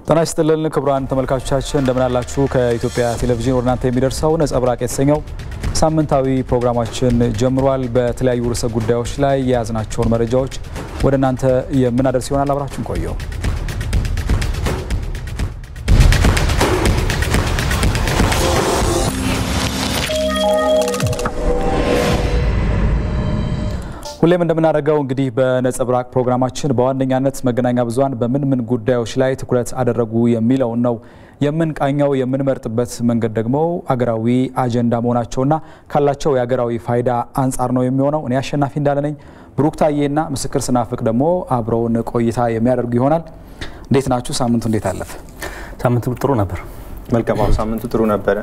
ጤና ይስጥልን ክቡራን ተመልካቾቻችን እንደምን አላችሁ? ከኢትዮጵያ ቴሌቪዥን ወደ እናንተ የሚደርሰው ነጸብራቅ የተሰኘው ሳምንታዊ ፕሮግራማችን ጀምሯል። በተለያዩ ርዕሰ ጉዳዮች ላይ የያዝናቸውን መረጃዎች ወደ እናንተ የምናደርስ ይሆናል። አብራችሁን ቆየው። ሁሌም እንደምናደርገው እንግዲህ በነጸብራቅ ፕሮግራማችን በዋነኛነት መገናኛ ብዙኃን በምን ምን ጉዳዮች ላይ ትኩረት አደረጉ የሚለውን ነው የምንቃኘው። የምንመርጥበት መንገድ ደግሞ አገራዊ አጀንዳ መሆናቸውና ካላቸው የአገራዊ ፋይዳ አንጻር ነው የሚሆነው። እኔ አሸናፊ እንዳለ ነኝ። ብሩክታዬና ምስክር ስናፍቅ ደግሞ አብረውን ቆይታ የሚያደርጉ ይሆናል። እንዴት ናችሁ? ሳምንቱ እንዴት አለፈ? ሳምንቱ ጥሩ ነበር። መልካም ሳምንቱ ጥሩ ነበረ።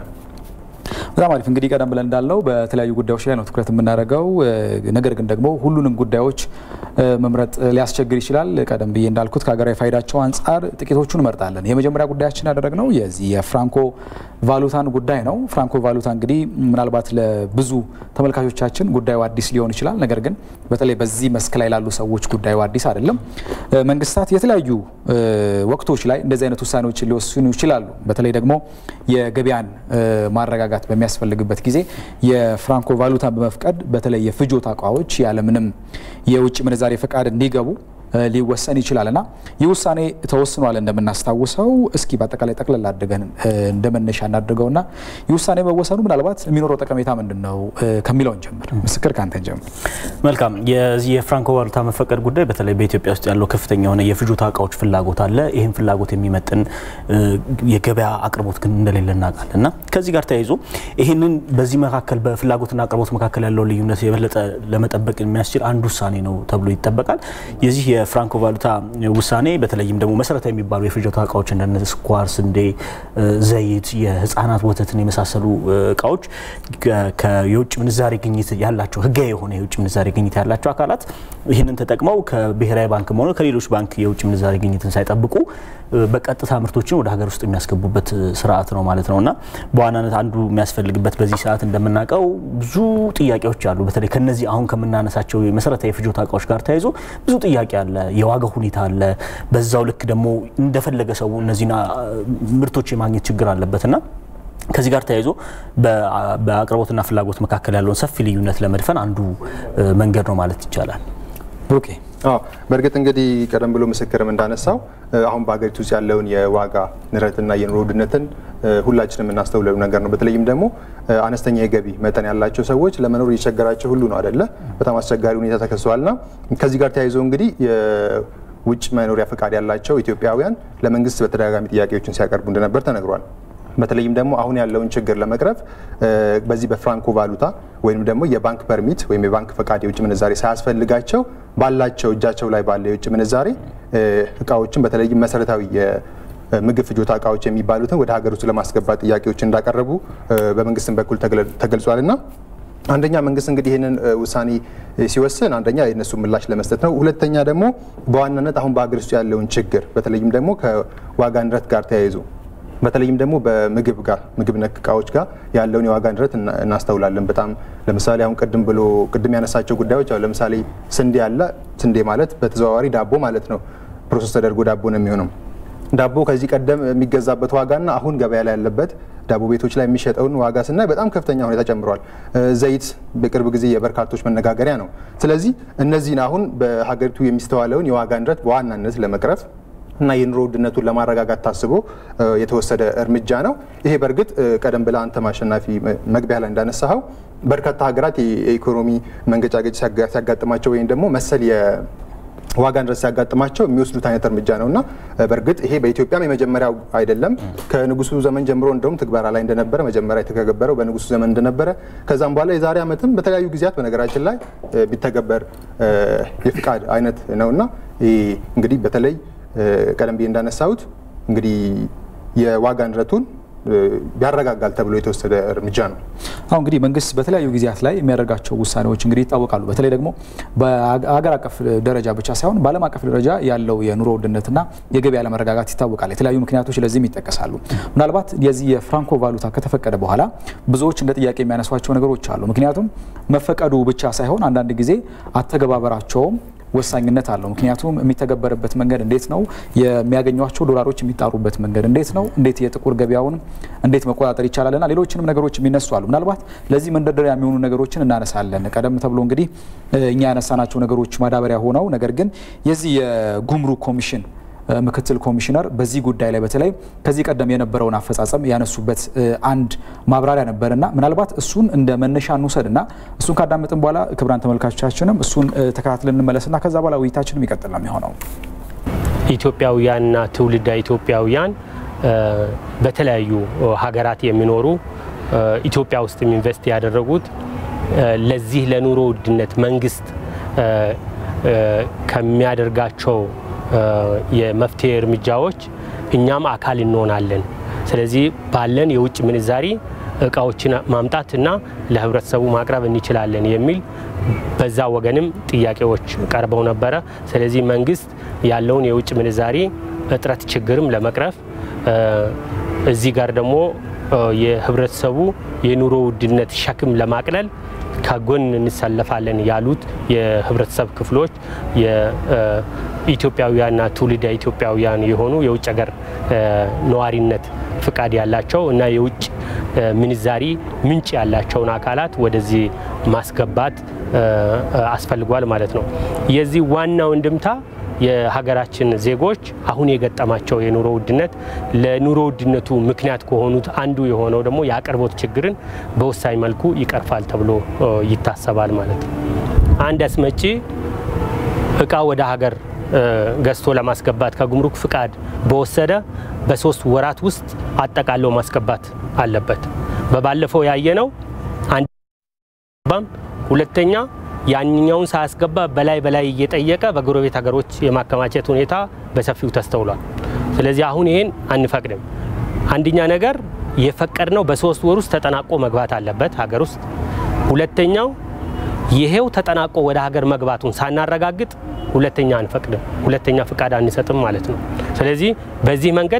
በጣም አሪፍ እንግዲህ ቀደም ብለን እንዳልነው በተለያዩ ጉዳዮች ላይ ነው ትኩረት የምናደርገው። ነገር ግን ደግሞ ሁሉንም ጉዳዮች መምረጥ ሊያስቸግር ይችላል። ቀደም ብዬ እንዳልኩት ከሀገራዊ ፋይዳቸው አንጻር ጥቂቶቹን እንመርጣለን። የመጀመሪያ ጉዳያችን ያደረግነው የዚህ የፍራንኮ ቫሉታን ጉዳይ ነው። ፍራንኮ ቫሉታ እንግዲህ ምናልባት ለብዙ ተመልካቾቻችን ጉዳዩ አዲስ ሊሆን ይችላል። ነገር ግን በተለይ በዚህ መስክ ላይ ላሉ ሰዎች ጉዳዩ አዲስ አይደለም። መንግስታት የተለያዩ ወቅቶች ላይ እንደዚህ አይነት ውሳኔዎችን ሊወስኑ ይችላሉ። በተለይ ደግሞ የገበያን ማረጋጋት በሚያስፈልግበት ጊዜ የፍራንኮ ቫሉታን በመፍቀድ በተለይ የፍጆታ እቃዎች ያለምንም የውጭ ምንዛሬ ፈቃድ እንዲገቡ ሊወሰን ይችላል እና ይህ ውሳኔ ተወስኗል እንደምናስታውሰው። እስኪ በአጠቃላይ ጠቅለል አድርገን እንደ መነሻ እናድርገውና ይህ ውሳኔ መወሰኑ ምናልባት የሚኖረው ጠቀሜታ ምንድን ነው ከሚለውን ጀምር። ምስክር ከአንተን ጀምር። መልካም። የዚህ የፍራንኮ ቫሉታ መፈቀድ ጉዳይ በተለይ በኢትዮጵያ ውስጥ ያለው ከፍተኛ የሆነ የፍጆታ እቃዎች ፍላጎት አለ። ይህም ፍላጎት የሚመጥን የገበያ አቅርቦት ግን እንደሌለ እናውቃለን እና ከዚህ ጋር ተያይዞ ይህንን በዚህ መካከል በፍላጎትና አቅርቦት መካከል ያለው ልዩነት የበለጠ ለመጠበቅ የሚያስችል አንድ ውሳኔ ነው ተብሎ ይጠበቃል። የዚህ የፍራንኮ ቫሉታ ውሳኔ በተለይም ደግሞ መሰረታዊ የሚባሉ የፍጆታ እቃዎች እንደ ስኳር፣ ስንዴ፣ ዘይት፣ የህፃናት ወተትን የመሳሰሉ እቃዎች የውጭ ምንዛሬ ግኝት ያላቸው ህጋዊ የሆነ የውጭ ምንዛሬ ግኝት ያላቸው አካላት ይህንን ተጠቅመው ከብሔራዊ ባንክም ሆነ ከሌሎች ባንክ የውጭ ምንዛሬ ግኝትን ሳይጠብቁ በቀጥታ ምርቶችን ወደ ሀገር ውስጥ የሚያስገቡበት ስርዓት ነው ማለት ነው እና በዋናነት አንዱ የሚያስፈልግበት በዚህ ሰዓት እንደምናውቀው ብዙ ጥያቄዎች አሉ። በተለይ ከነዚህ አሁን ከምናነሳቸው የመሰረታዊ የፍጆታ እቃዎች ጋር ተያይዞ ብዙ ጥያቄ አለ። የዋጋ ሁኔታ አለ። በዛው ልክ ደግሞ እንደፈለገ ሰው እነዚህን ምርቶች የማግኘት ችግር አለበትና ከዚህ ጋር ተያይዞ በአቅርቦትና ፍላጎት መካከል ያለውን ሰፊ ልዩነት ለመድፈን አንዱ መንገድ ነው ማለት ይቻላል። ኦኬ አዎ በእርግጥ እንግዲህ ቀደም ብሎ ምስክርም እንዳነሳው አሁን በሀገሪቱ ውስጥ ያለውን የዋጋ ንረትና የኑሮ ውድነትን ሁላችንም የምናስተውለው ነገር ነው። በተለይም ደግሞ አነስተኛ የገቢ መጠን ያላቸው ሰዎች ለመኖር እየቸገራቸው ሁሉ ነው አደለ? በጣም አስቸጋሪ ሁኔታ ተከስቷልና ከዚህ ጋር ተያይዞ እንግዲህ የውጭ መኖሪያ ፈቃድ ያላቸው ኢትዮጵያውያን ለመንግስት በተደጋጋሚ ጥያቄዎችን ሲያቀርቡ እንደነበር ተነግሯል። በተለይም ደግሞ አሁን ያለውን ችግር ለመቅረፍ በዚህ በፍራንኮ ቫሉታ ወይም ደግሞ የባንክ ፐርሚት ወይም የባንክ ፈቃድ የውጭ ምንዛሬ ሳያስፈልጋቸው ባላቸው እጃቸው ላይ ባለ የውጭ ምንዛሬ እቃዎችን በተለይም መሰረታዊ የምግብ ፍጆታ እቃዎች የሚባሉትን ወደ ሀገር ውስጥ ለማስገባት ጥያቄዎች እንዳቀረቡ በመንግስትም በኩል ተገልጿል እና አንደኛ መንግስት እንግዲህ ይህንን ውሳኔ ሲወስን አንደኛ የነሱ ምላሽ ለመስጠት ነው። ሁለተኛ ደግሞ በዋናነት አሁን በሀገር ውስጥ ያለውን ችግር በተለይም ደግሞ ከዋጋ ንረት ጋር ተያይዞ በተለይም ደግሞ በምግብ ጋር ምግብ ነክ እቃዎች ጋር ያለውን የዋጋ ንረት እናስተውላለን። በጣም ለምሳሌ አሁን ቅድም ብሎ ቅድም ያነሳቸው ጉዳዮች አሁን ለምሳሌ ስንዴ አለ። ስንዴ ማለት በተዘዋዋሪ ዳቦ ማለት ነው። ፕሮሰስ ተደርጎ ዳቦ ነው የሚሆነው። ዳቦ ከዚህ ቀደም የሚገዛበት ዋጋና አሁን ገበያ ላይ ያለበት ዳቦ ቤቶች ላይ የሚሸጠውን ዋጋ ስናይ በጣም ከፍተኛ ሁኔታ ጨምሯል። ዘይት በቅርብ ጊዜ የበርካቶች መነጋገሪያ ነው። ስለዚህ እነዚህን አሁን በሀገሪቱ የሚስተዋለውን የዋጋ ንረት በዋናነት ለመቅረፍ እና የኑሮ ውድነቱን ለማረጋጋት ታስቦ የተወሰደ እርምጃ ነው። ይሄ በእርግጥ ቀደም ብለህ አንተም አሸናፊ መግቢያ ላይ እንዳነሳኸው በርካታ ሀገራት የኢኮኖሚ መንገጫገጭ ሲያጋጥማቸው ወይም ደግሞ መሰል የዋጋ ንረት ሲያጋጥማቸው የሚወስዱት አይነት እርምጃ ነው እና በእርግጥ ይሄ በኢትዮጵያም የመጀመሪያው አይደለም። ከንጉሱ ዘመን ጀምሮ እንደውም ትግበራ ላይ እንደነበረ መጀመሪያ የተገበረው በንጉሱ ዘመን እንደነበረ ከዛም በኋላ የዛሬ ዓመትም በተለያዩ ጊዜያት በነገራችን ላይ ቢተገበር የፍቃድ አይነት ነው እና እንግዲህ በተለይ ቀደም ብዬ እንዳነሳሁት እንግዲህ የዋጋ ንረቱን ያረጋጋል ተብሎ የተወሰደ እርምጃ ነው። አሁን እንግዲህ መንግስት በተለያዩ ጊዜያት ላይ የሚያደርጋቸው ውሳኔዎች እንግዲህ ይታወቃሉ። በተለይ ደግሞ በሀገር አቀፍ ደረጃ ብቻ ሳይሆን በዓለም አቀፍ ደረጃ ያለው የኑሮ ውድነትና የገበያ አለመረጋጋት ይታወቃል። የተለያዩ ምክንያቶች ለዚህም ይጠቀሳሉ። ምናልባት የዚህ የፍራንኮ ቫሉታ ከተፈቀደ በኋላ ብዙዎች እንደ ጥያቄ የሚያነሷቸው ነገሮች አሉ። ምክንያቱም መፈቀዱ ብቻ ሳይሆን አንዳንድ ጊዜ አተገባበራቸውም ወሳኝነት አለው። ምክንያቱም የሚተገበርበት መንገድ እንዴት ነው፣ የሚያገኟቸው ዶላሮች የሚጣሩበት መንገድ እንዴት ነው፣ እንዴት የጥቁር ገበያውን እንዴት መቆጣጠር ይቻላል እና ሌሎችንም ነገሮች የሚነሱ አሉ። ምናልባት ለዚህ መንደርደሪያ የሚሆኑ ነገሮችን እናነሳለን። ቀደም ተብሎ እንግዲህ እኛ ያነሳናቸው ነገሮች ማዳበሪያ ሆነው ነገር ግን የዚህ የጉምሩክ ኮሚሽን ምክትል ኮሚሽነር በዚህ ጉዳይ ላይ በተለይ ከዚህ ቀደም የነበረውን አፈጻጸም ያነሱበት አንድ ማብራሪያ ነበርና ምናልባት እሱን እንደ መነሻ እንውሰድና እሱን ካዳመጥን በኋላ ክቡራን ተመልካቾቻችንም እሱን ተከታትለን እንመለስና ከዛ በኋላ ውይይታችንም ይቀጥል ነው የሚሆነው። ኢትዮጵያውያንና ትውልደ ኢትዮጵያውያን በተለያዩ ሀገራት የሚኖሩ ኢትዮጵያ ውስጥ ኢንቨስት ያደረጉት ለዚህ ለኑሮ ውድነት መንግስት ከሚያደርጋቸው የመፍትሄ እርምጃዎች እኛም አካል እንሆናለን። ስለዚህ ባለን የውጭ ምንዛሪ እቃዎችን ማምጣትና ለህብረተሰቡ ማቅረብ እንችላለን የሚል በዛ ወገንም ጥያቄዎች ቀርበው ነበረ። ስለዚህ መንግስት ያለውን የውጭ ምንዛሪ እጥረት ችግርም ለመቅረፍ እዚህ ጋር ደግሞ የህብረተሰቡ የኑሮ ውድነት ሸክም ለማቅለል ከጎን እንሰለፋለን ያሉት የህብረተሰብ ክፍሎች የኢትዮጵያውያንና ትውልደ ኢትዮጵያውያን የሆኑ የውጭ ሀገር ነዋሪነት ፍቃድ ያላቸው እና የውጭ ምንዛሪ ምንጭ ያላቸውን አካላት ወደዚህ ማስገባት አስፈልጓል ማለት ነው። የዚህ ዋናው እንድምታ የሀገራችን ዜጎች አሁን የገጠማቸው የኑሮ ውድነት ለኑሮ ውድነቱ ምክንያት ከሆኑት አንዱ የሆነው ደግሞ የአቅርቦት ችግርን በወሳኝ መልኩ ይቀርፋል ተብሎ ይታሰባል ማለት ነው። አንድ አስመጪ እቃ ወደ ሀገር ገዝቶ ለማስገባት ከጉምሩክ ፍቃድ በወሰደ በሶስት ወራት ውስጥ አጠቃለው ማስገባት አለበት። በባለፈው ያየነው አንድ ሁለተኛ ያንኛውን ሳያስገባ በላይ በላይ እየጠየቀ በጎረቤት ሀገሮች የማከማቸት ሁኔታ በሰፊው ተስተውሏል። ስለዚህ አሁን ይሄን አንፈቅድም። አንደኛ ነገር የፈቀድነው በሶስት ወር ውስጥ ተጠናቆ መግባት አለበት ሀገር ውስጥ። ሁለተኛው ይሄው ተጠናቆ ወደ ሀገር መግባቱን ሳናረጋግጥ ሁለተኛ አንፈቅድም፣ ሁለተኛ ፍቃድ አንሰጥም ማለት ነው። ስለዚህ በዚህ መንገድ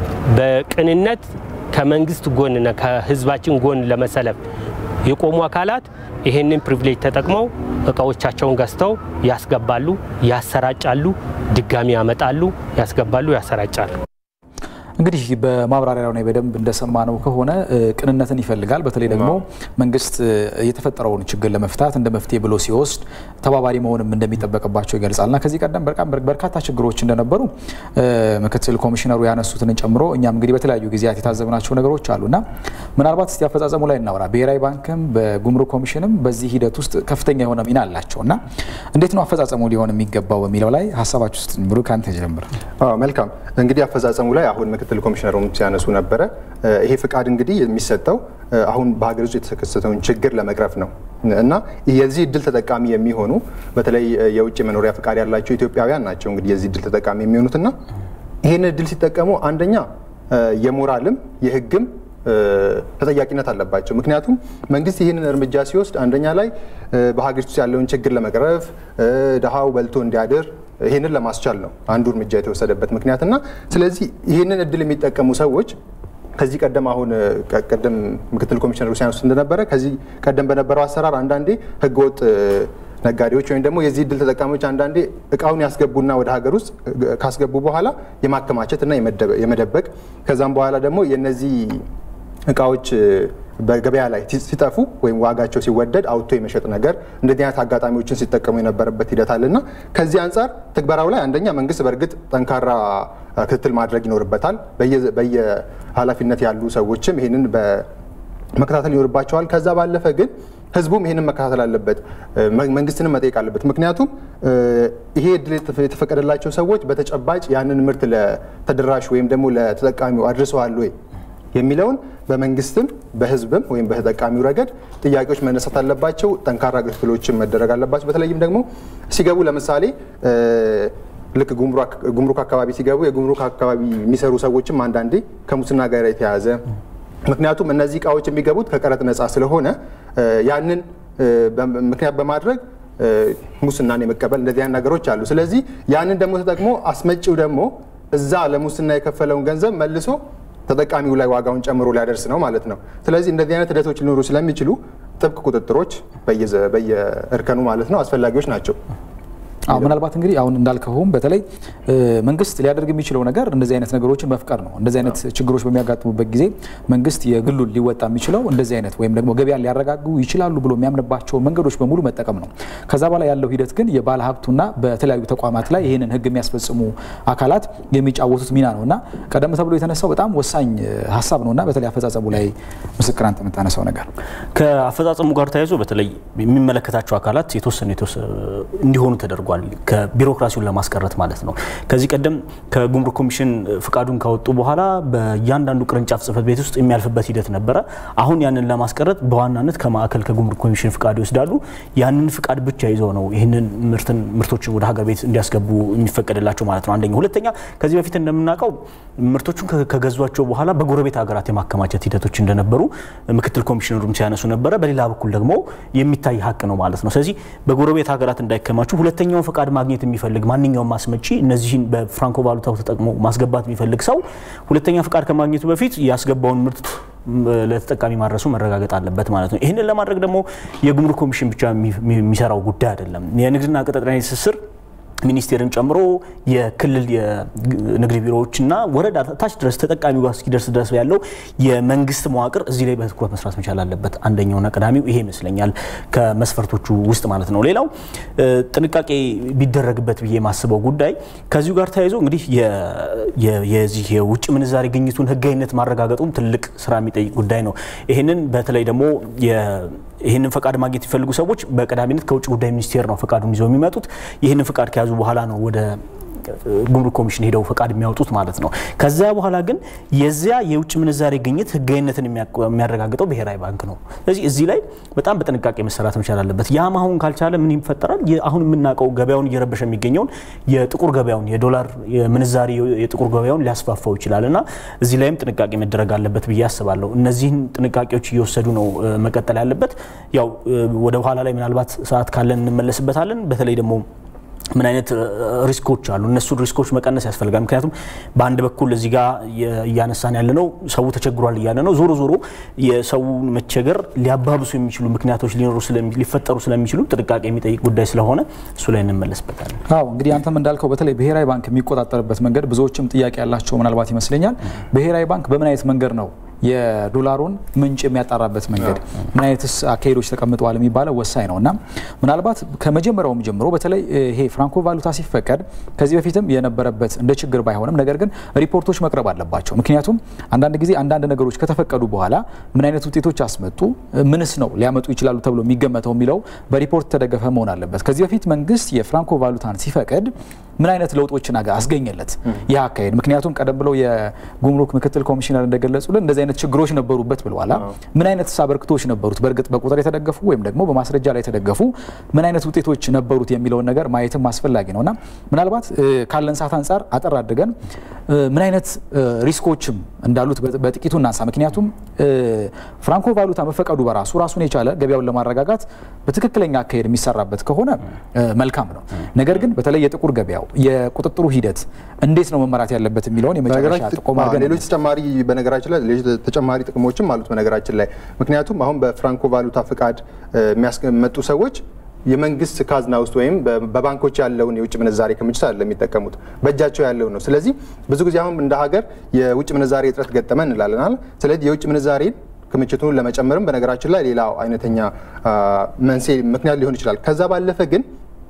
በቅንነት ከመንግስት ጎንና ከህዝባችን ጎን ለመሰለፍ የቆሙ አካላት ይሄንን ፕሪቪሌጅ ተጠቅመው እቃዎቻቸውን ገዝተው ያስገባሉ፣ ያሰራጫሉ፣ ድጋሚ ያመጣሉ፣ ያስገባሉ፣ ያሰራጫሉ። እንግዲህ በማብራሪያው ላይ በደንብ እንደሰማነው ከሆነ ቅንነትን ይፈልጋል። በተለይ ደግሞ መንግስት የተፈጠረውን ችግር ለመፍታት እንደ መፍትሄ ብሎ ሲወስድ ተባባሪ መሆንም እንደሚጠበቅባቸው ይገልጻል እና ከዚህ ቀደም በርካታ ችግሮች እንደነበሩ ምክትል ኮሚሽነሩ ያነሱትን ጨምሮ እኛም እንግዲህ በተለያዩ ጊዜያት የታዘብናቸው ነገሮች አሉ እና ምናልባት እስቲ አፈጻጸሙ ላይ እናውራ። ብሔራዊ ባንክም በጉምሩክ ኮሚሽንም በዚህ ሂደት ውስጥ ከፍተኛ የሆነ ሚና አላቸው እና እንዴት ነው አፈጻጸሙ ሊሆን የሚገባው በሚለው ላይ ሀሳባችሁ ውስጥ ብሩ ከአንተ ጀምር። መልካም እንግዲህ አፈጻጸሙ ላይ አሁን ምክትል ኮሚሽነሩም ሲያነሱ ነበረ። ይሄ ፍቃድ እንግዲህ የሚሰጠው አሁን በሀገር ውስጥ የተከሰተውን ችግር ለመቅረፍ ነው እና የዚህ እድል ተጠቃሚ የሚሆኑ በተለይ የውጭ መኖሪያ ፍቃድ ያላቸው ኢትዮጵያውያን ናቸው እንግዲህ የዚህ እድል ተጠቃሚ የሚሆኑትና ይህን እድል ሲጠቀሙ አንደኛ የሞራልም የሕግም ተጠያቂነት አለባቸው። ምክንያቱም መንግስት ይህንን እርምጃ ሲወስድ አንደኛ ላይ በሀገሪቱ ውስጥ ያለውን ችግር ለመቅረፍ ድሃው በልቶ እንዲያድር ይህንን ለማስቻል ነው አንዱ እርምጃ የተወሰደበት ምክንያትና ስለዚህ ይህንን እድል የሚጠቀሙ ሰዎች ከዚህ ቀደም አሁን ቀደም ምክትል ኮሚሽነሩ ሲያነሱ እንደነበረ ከዚህ ቀደም በነበረው አሰራር አንዳንዴ ህገወጥ ነጋዴዎች ወይም ደግሞ የዚህ እድል ተጠቃሚዎች አንዳንዴ እቃውን ያስገቡና ወደ ሀገር ውስጥ ካስገቡ በኋላ የማከማቸት እና የመደበቅ ከዛም በኋላ ደግሞ የነዚህ እቃዎች በገበያ ላይ ሲጠፉ ወይም ዋጋቸው ሲወደድ አውጥቶ የመሸጥ ነገር እንደዚህ አይነት አጋጣሚዎችን ሲጠቀሙ የነበረበት ሂደት አለና ከዚህ አንጻር ትግበራው ላይ አንደኛ መንግስት በእርግጥ ጠንካራ ክትትል ማድረግ ይኖርበታል። በየኃላፊነት ያሉ ሰዎችም ይህንን መከታተል ይኖርባቸዋል። ከዛ ባለፈ ግን ህዝቡም ይህንን መከታተል አለበት፣ መንግስትንም መጠየቅ አለበት። ምክንያቱም ይሄ እድል የተፈቀደላቸው ሰዎች በተጨባጭ ያንን ምርት ለተደራሹ ወይም ደግሞ ለተጠቃሚው አድርሰዋል ወይ የሚለውን በመንግስትም በህዝብም ወይም በተጠቃሚው ረገድ ጥያቄዎች መነሳት አለባቸው። ጠንካራ ክትትሎችን መደረግ አለባቸው። በተለይም ደግሞ ሲገቡ ለምሳሌ ልክ ጉምሩክ አካባቢ ሲገቡ የጉምሩክ አካባቢ የሚሰሩ ሰዎችም አንዳንዴ ከሙስና ጋር የተያያዘ ምክንያቱም እነዚህ እቃዎች የሚገቡት ከቀረጥ ነፃ ስለሆነ ያንን ምክንያት በማድረግ ሙስናን የመቀበል እንደዚህ አይነት ነገሮች አሉ። ስለዚህ ያንን ደግሞ ተጠቅሞ አስመጪው ደግሞ እዛ ለሙስና የከፈለውን ገንዘብ መልሶ ተጠቃሚው ላይ ዋጋውን ጨምሮ ሊያደርስ ነው ማለት ነው። ስለዚህ እንደዚህ አይነት ሂደቶች ሊኖሩ ስለሚችሉ ጥብቅ ቁጥጥሮች በየእርከኑ ማለት ነው አስፈላጊዎች ናቸው። ምናልባት እንግዲህ አሁን እንዳልከውም በተለይ መንግስት ሊያደርግ የሚችለው ነገር እንደዚህ አይነት ነገሮችን መፍቀር ነው። እንደዚህ አይነት ችግሮች በሚያጋጥሙበት ጊዜ መንግስት የግሉን ሊወጣ የሚችለው እንደዚህ አይነት ወይም ደግሞ ገበያን ሊያረጋጉ ይችላሉ ብሎ የሚያምንባቸው መንገዶች በሙሉ መጠቀም ነው። ከዛ በኋላ ያለው ሂደት ግን የባለ ሀብቱና በተለያዩ ተቋማት ላይ ይህንን ህግ የሚያስፈጽሙ አካላት የሚጫወቱት ሚና ነው እና ቀደም ተብሎ የተነሳው በጣም ወሳኝ ሀሳብ ነው እና በተለይ አፈጻጸሙ ላይ ምስክር አንተ የምታነሳው ነገር ከአፈጻጸሙ ጋር ተያይዞ በተለይ የሚመለከታቸው አካላት የተወሰኑ እንዲሆኑ ተደርጓል። ከቢሮክራሲውን ለማስቀረት ማለት ነው። ከዚህ ቀደም ከጉምሩክ ኮሚሽን ፍቃዱን ካወጡ በኋላ በእያንዳንዱ ቅርንጫፍ ጽህፈት ቤት ውስጥ የሚያልፍበት ሂደት ነበረ። አሁን ያንን ለማስቀረት በዋናነት ከማዕከል ከጉምሩክ ኮሚሽን ፍቃድ ይወስዳሉ። ያንን ፍቃድ ብቻ ይዘው ነው ይህንን ምርቶችን ወደ ሀገር ቤት እንዲያስገቡ የሚፈቀድላቸው ማለት ነው። አንደኛ። ሁለተኛ ከዚህ በፊት እንደምናውቀው ምርቶቹን ከገዟቸው በኋላ በጎረቤት ሀገራት የማከማቸት ሂደቶች እንደነበሩ ምክትል ኮሚሽነሩም ሲያነሱ ነበረ። በሌላ በኩል ደግሞ የሚታይ ሀቅ ነው ማለት ነው። ስለዚህ በጎረቤት ሀገራት እንዳይከማቹ ሁለተኛውን ፈቃድ ማግኘት የሚፈልግ ማንኛውም ማስመጪ እነዚህን በፍራንኮ ቫሉታው ተጠቅሞ ማስገባት የሚፈልግ ሰው ሁለተኛ ፈቃድ ከማግኘቱ በፊት ያስገባውን ምርት ለተጠቃሚ ማድረሱ መረጋገጥ አለበት ማለት ነው። ይህንን ለማድረግ ደግሞ የጉምሩክ ኮሚሽን ብቻ የሚሰራው ጉዳይ አይደለም። የንግድና ቀጠናዊ ትስስር ሚኒስቴርን ጨምሮ የክልል የንግድ ቢሮዎችና ወረዳ ታች ድረስ ተጠቃሚው ጋር እስኪደርስ ድረስ ያለው የመንግስት መዋቅር እዚህ ላይ በትኩረት መስራት መቻል አለበት። አንደኛውና ቀዳሚው ይሄ ይመስለኛል ከመስፈርቶቹ ውስጥ ማለት ነው። ሌላው ጥንቃቄ ቢደረግበት ብዬ የማስበው ጉዳይ ከዚሁ ጋር ተያይዞ እንግዲህ የዚህ የውጭ ምንዛሬ ግኝቱን ህጋዊነት ማረጋገጡም ትልቅ ስራ የሚጠይቅ ጉዳይ ነው። ይህንን በተለይ ደግሞ ይህንን ፈቃድ ማግኘት የሚፈልጉ ሰዎች በቀዳሚነት ከውጭ ጉዳይ ሚኒስቴር ነው ፈቃዱን ይዘው የሚመጡት። ይህንን ፈቃድ ከያዙ በኋላ ነው ወደ ጉምሩክ ኮሚሽን ሄደው ፈቃድ የሚያወጡት ማለት ነው። ከዚያ በኋላ ግን የዚያ የውጭ ምንዛሬ ግኝት ህጋዊነትን የሚያረጋግጠው ብሔራዊ ባንክ ነው። ስለዚህ እዚህ ላይ በጣም በጥንቃቄ መሰራት መቻል አለበት። ያም አሁን ካልቻለ ምን ይፈጠራል? አሁን የምናውቀው ገበያውን እየረበሸ የሚገኘውን የጥቁር ገበያውን የዶላር ምንዛሬ የጥቁር ገበያውን ሊያስፋፋው ይችላል እና እዚህ ላይም ጥንቃቄ መደረግ አለበት ብዬ አስባለሁ። እነዚህን ጥንቃቄዎች እየወሰዱ ነው መቀጠል ያለበት። ያው ወደ ኋላ ላይ ምናልባት ሰዓት ካለን እንመለስበታለን። በተለይ ደግሞ ምን አይነት ሪስኮች አሉ? እነሱን ሪስኮች መቀነስ ያስፈልጋል። ምክንያቱም በአንድ በኩል እዚህ ጋር እያነሳን ያለ ነው ሰው ተቸግሯል እያለ ነው። ዞሮ ዞሮ የሰውን መቸገር ሊያባብሱ የሚችሉ ምክንያቶች ሊኖሩ ሊፈጠሩ ስለሚችሉ ጥንቃቄ የሚጠይቅ ጉዳይ ስለሆነ እሱ ላይ እንመለስበታለን። አዎ እንግዲህ አንተም እንዳልከው በተለይ ብሔራዊ ባንክ የሚቆጣጠርበት መንገድ ብዙዎችም ጥያቄ ያላቸው ምናልባት ይመስለኛል። ብሔራዊ ባንክ በምን አይነት መንገድ ነው የዶላሩን ምንጭ የሚያጣራበት መንገድ ምን አይነትስ አካሄዶች ተቀምጠዋል የሚባለው ወሳኝ ነው እና ምናልባት ከመጀመሪያውም ጀምሮ በተለይ ይሄ ፍራንኮ ቫሉታ ሲፈቀድ ከዚህ በፊትም የነበረበት እንደ ችግር ባይሆንም ነገር ግን ሪፖርቶች መቅረብ አለባቸው። ምክንያቱም አንዳንድ ጊዜ አንዳንድ ነገሮች ከተፈቀዱ በኋላ ምን አይነት ውጤቶች አስመጡ፣ ምንስ ነው ሊያመጡ ይችላሉ ተብሎ የሚገመተው የሚለው በሪፖርት ተደገፈ መሆን አለበት። ከዚህ በፊት መንግስት የፍራንኮ ቫሉታን ሲፈቅድ ምን አይነት ለውጦችን አስገኘለት ይህ አካሄድ? ምክንያቱም ቀደም ብለው የጉምሩክ ምክትል ኮሚሽነር እንደገለጹልን እንደዚህ አይነት ችግሮች ነበሩበት ብለዋላ። ምን አይነት አበርክቶች ነበሩት? በእርግጥ በቁጥር የተደገፉ ወይም ደግሞ በማስረጃ ላይ የተደገፉ ምን አይነት ውጤቶች ነበሩት የሚለውን ነገር ማየትም አስፈላጊ ነው እና ምናልባት ካለን ሰዓት አንጻር አጠር አድርገን ምን አይነት ሪስኮችም እንዳሉት በጥቂቱ እናንሳ። ምክንያቱም ፍራንኮ ቫሉታ መፈቀዱ በራሱ ራሱን የቻለ ገበያውን ለማረጋጋት በትክክለኛ አካሄድ የሚሰራበት ከሆነ መልካም ነው። ነገር ግን በተለይ የጥቁር ገበያው የቁጥጥሩ ሂደት እንዴት ነው መመራት ያለበት የሚለውን የመጨረሻ ጥቆማ ሌሎች ተጨማሪ በነገራችን ላይ ሌሎች ተጨማሪ ጥቅሞችም አሉት በነገራችን ላይ ምክንያቱም አሁን በፍራንኮ ቫሉታ ፍቃድ የሚያስመጡ ሰዎች የመንግስት ካዝና ውስጥ ወይም በባንኮች ያለውን የውጭ ምንዛሬ ክምችት አይደለም የሚጠቀሙት በእጃቸው ያለውን ነው። ስለዚህ ብዙ ጊዜ አሁን እንደ ሀገር የውጭ ምንዛሬ እጥረት ገጠመን እንላለናል። ስለዚህ የውጭ ምንዛሬ ክምችቱን ለመጨመርም በነገራችን ላይ ሌላው አይነተኛ መንስኤ ምክንያት ሊሆን ይችላል። ከዛ ባለፈ ግን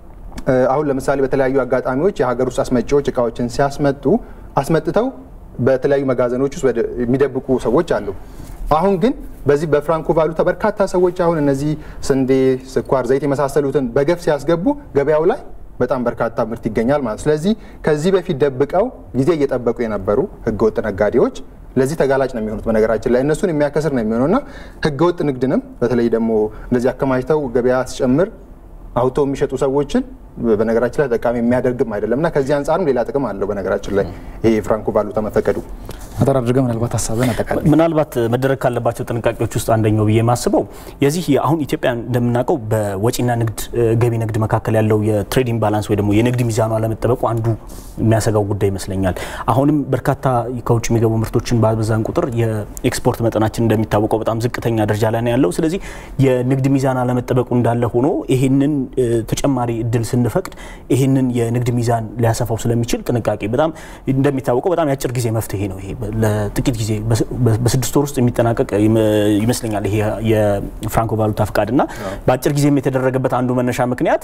አሁን ለምሳሌ በተለያዩ አጋጣሚዎች የሀገር ውስጥ አስመጪዎች እቃዎችን ሲያስመጡ አስመጥተው በተለያዩ መጋዘኖች ውስጥ የሚደብቁ ሰዎች አሉ። አሁን ግን በዚህ በፍራንኮ ቫሉታ በርካታ ሰዎች አሁን እነዚህ ስንዴ፣ ስኳር፣ ዘይት የመሳሰሉትን በገፍ ሲያስገቡ ገበያው ላይ በጣም በርካታ ምርት ይገኛል ማለት። ስለዚህ ከዚህ በፊት ደብቀው ጊዜ እየጠበቁ የነበሩ ህገወጥ ነጋዴዎች ለዚህ ተጋላጭ ነው የሚሆኑት። በነገራችን ላይ እነሱን የሚያከስር ነው የሚሆነው እና ህገወጥ ንግድንም በተለይ ደግሞ እንደዚህ አከማችተው ገበያ ሲጨምር አውቶ የሚሸጡ ሰዎችን በነገራችን ላይ ተጠቃሚ የሚያደርግም አይደለም እና ከዚህ አንጻርም ሌላ ጥቅም አለው። በነገራችን ላይ ይሄ የፍራንኮ ቫሉታ መፈቀዱ አጠር አድርገህ ምናልባት ሀሳብህን አጠቃላይ ምናልባት መደረግ ካለባቸው ጥንቃቄዎች ውስጥ አንደኛው ብዬ የማስበው የዚህ አሁን ኢትዮጵያ እንደምናውቀው በወጪና ንግድ ገቢ ንግድ መካከል ያለው የትሬዲንግ ባላንስ ወይ ደግሞ የንግድ ሚዛኑ አለመጠበቁ አንዱ የሚያሰጋው ጉዳይ ይመስለኛል። አሁንም በርካታ ከውጭ የሚገቡ ምርቶችን ባበዛን ቁጥር የኤክስፖርት መጠናችን እንደሚታወቀው በጣም ዝቅተኛ ደረጃ ላይ ነው ያለው። ስለዚህ የንግድ ሚዛን አለመጠበቁ እንዳለ ሆኖ ይህንን ተጨማሪ እድል ስንፈቅድ ይህንን የንግድ ሚዛን ሊያሰፋው ስለሚችል ጥንቃቄ በጣም እንደሚታወቀው በጣም የአጭር ጊዜ መፍትሄ ነው። ይሄ ለጥቂት ጊዜ በስድስት ወር ውስጥ የሚጠናቀቅ ይመስለኛል ይሄ የፍራንኮ ቫሉታ ፍቃድ እና በአጭር ጊዜም የተደረገበት አንዱ መነሻ ምክንያት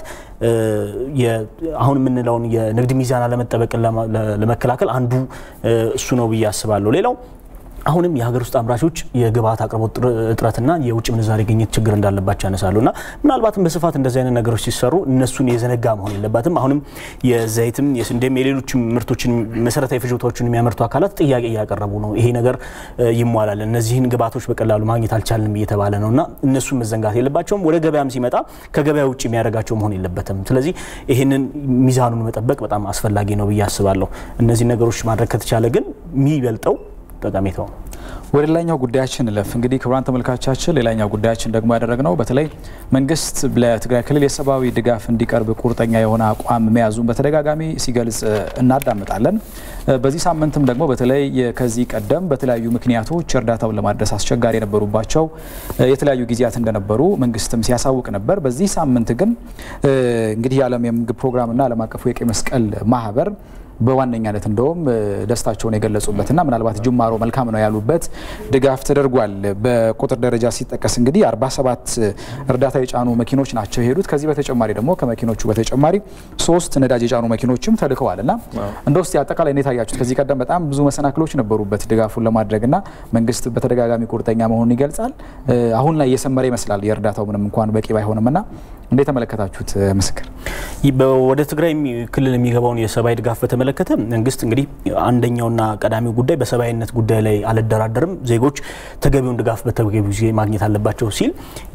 አሁን የምንለውን የንግድ ሚዛን አለመጠበቅን ለመከላከል አንዱ እሱ ነው ብዬ አስባለሁ። ሌላው አሁንም የሀገር ውስጥ አምራቾች የግብአት አቅርቦት እጥረትና የውጭ ምንዛሬ ግኝት ችግር እንዳለባቸው ያነሳሉ እና ምናልባትም በስፋት እንደዚህ አይነት ነገሮች ሲሰሩ እነሱን የዘነጋ መሆን የለባትም። አሁንም የዘይትም የስንዴም የሌሎችም ምርቶችን መሰረታዊ ፍጆታዎችን የሚያመርቱ አካላት ጥያቄ እያቀረቡ ነው። ይሄ ነገር ይሟላል፣ እነዚህን ግብአቶች በቀላሉ ማግኘት አልቻልንም እየተባለ ነው እና እነሱን መዘንጋት የለባቸውም። ወደ ገበያም ሲመጣ ከገበያ ውጭ የሚያደርጋቸው መሆን የለበትም። ስለዚህ ይህንን ሚዛኑን መጠበቅ በጣም አስፈላጊ ነው ብዬ አስባለሁ። እነዚህ ነገሮች ማድረግ ከተቻለ ግን የሚበልጠው ጠቀሜታው ነው። ወደ ሌላኛው ጉዳያችን እለፍ። እንግዲህ ክቡራን ተመልካቻችን፣ ሌላኛው ጉዳያችን ደግሞ ያደረግነው በተለይ መንግስት ለትግራይ ክልል የሰብአዊ ድጋፍ እንዲቀርብ ቁርጠኛ የሆነ አቋም መያዙን በተደጋጋሚ ሲገልጽ እናዳምጣለን። በዚህ ሳምንትም ደግሞ በተለይ ከዚህ ቀደም በተለያዩ ምክንያቶች እርዳታውን ለማድረስ አስቸጋሪ የነበሩባቸው የተለያዩ ጊዜያት እንደነበሩ መንግስትም ሲያሳውቅ ነበር። በዚህ ሳምንት ግን እንግዲህ የዓለም የምግብ ፕሮግራምና ዓለም አቀፉ የቀይ መስቀል ማህበር በዋነኛነት እንደውም ደስታቸውን የገለጹበትና ምናልባት ጅማሮ መልካም ነው ያሉበት ድጋፍ ተደርጓል። በቁጥር ደረጃ ሲጠቀስ እንግዲህ 47 እርዳታ የጫኑ መኪኖች ናቸው የሄዱት። ከዚህ በተጨማሪ ደግሞ ከመኪኖቹ በተጨማሪ ሶስት ነዳጅ የጫኑ መኪኖችም ተልከዋል እና እንደ ውስጥ አጠቃላይ እንዴት አያችሁት? ከዚህ ቀደም በጣም ብዙ መሰናክሎች ነበሩበት ድጋፉን ለማድረግና መንግስት በተደጋጋሚ ቁርጠኛ መሆኑን ይገልጻል። አሁን ላይ እየሰመረ ይመስላል የእርዳታው ምንም እንኳን በቂ ባይሆንም እና እንዴት ተመለከታችሁት? ምስክር ወደ ትግራይ ክልል የሚገባውን የሰብአዊ ድጋፍ በተመለከተ መንግስት እንግዲህ አንደኛውና ቀዳሚው ጉዳይ በሰብአዊነት ጉዳይ ላይ አልደራደርም፣ ዜጎች ተገቢውን ድጋፍ በተገቢው ጊዜ ማግኘት አለባቸው ሲል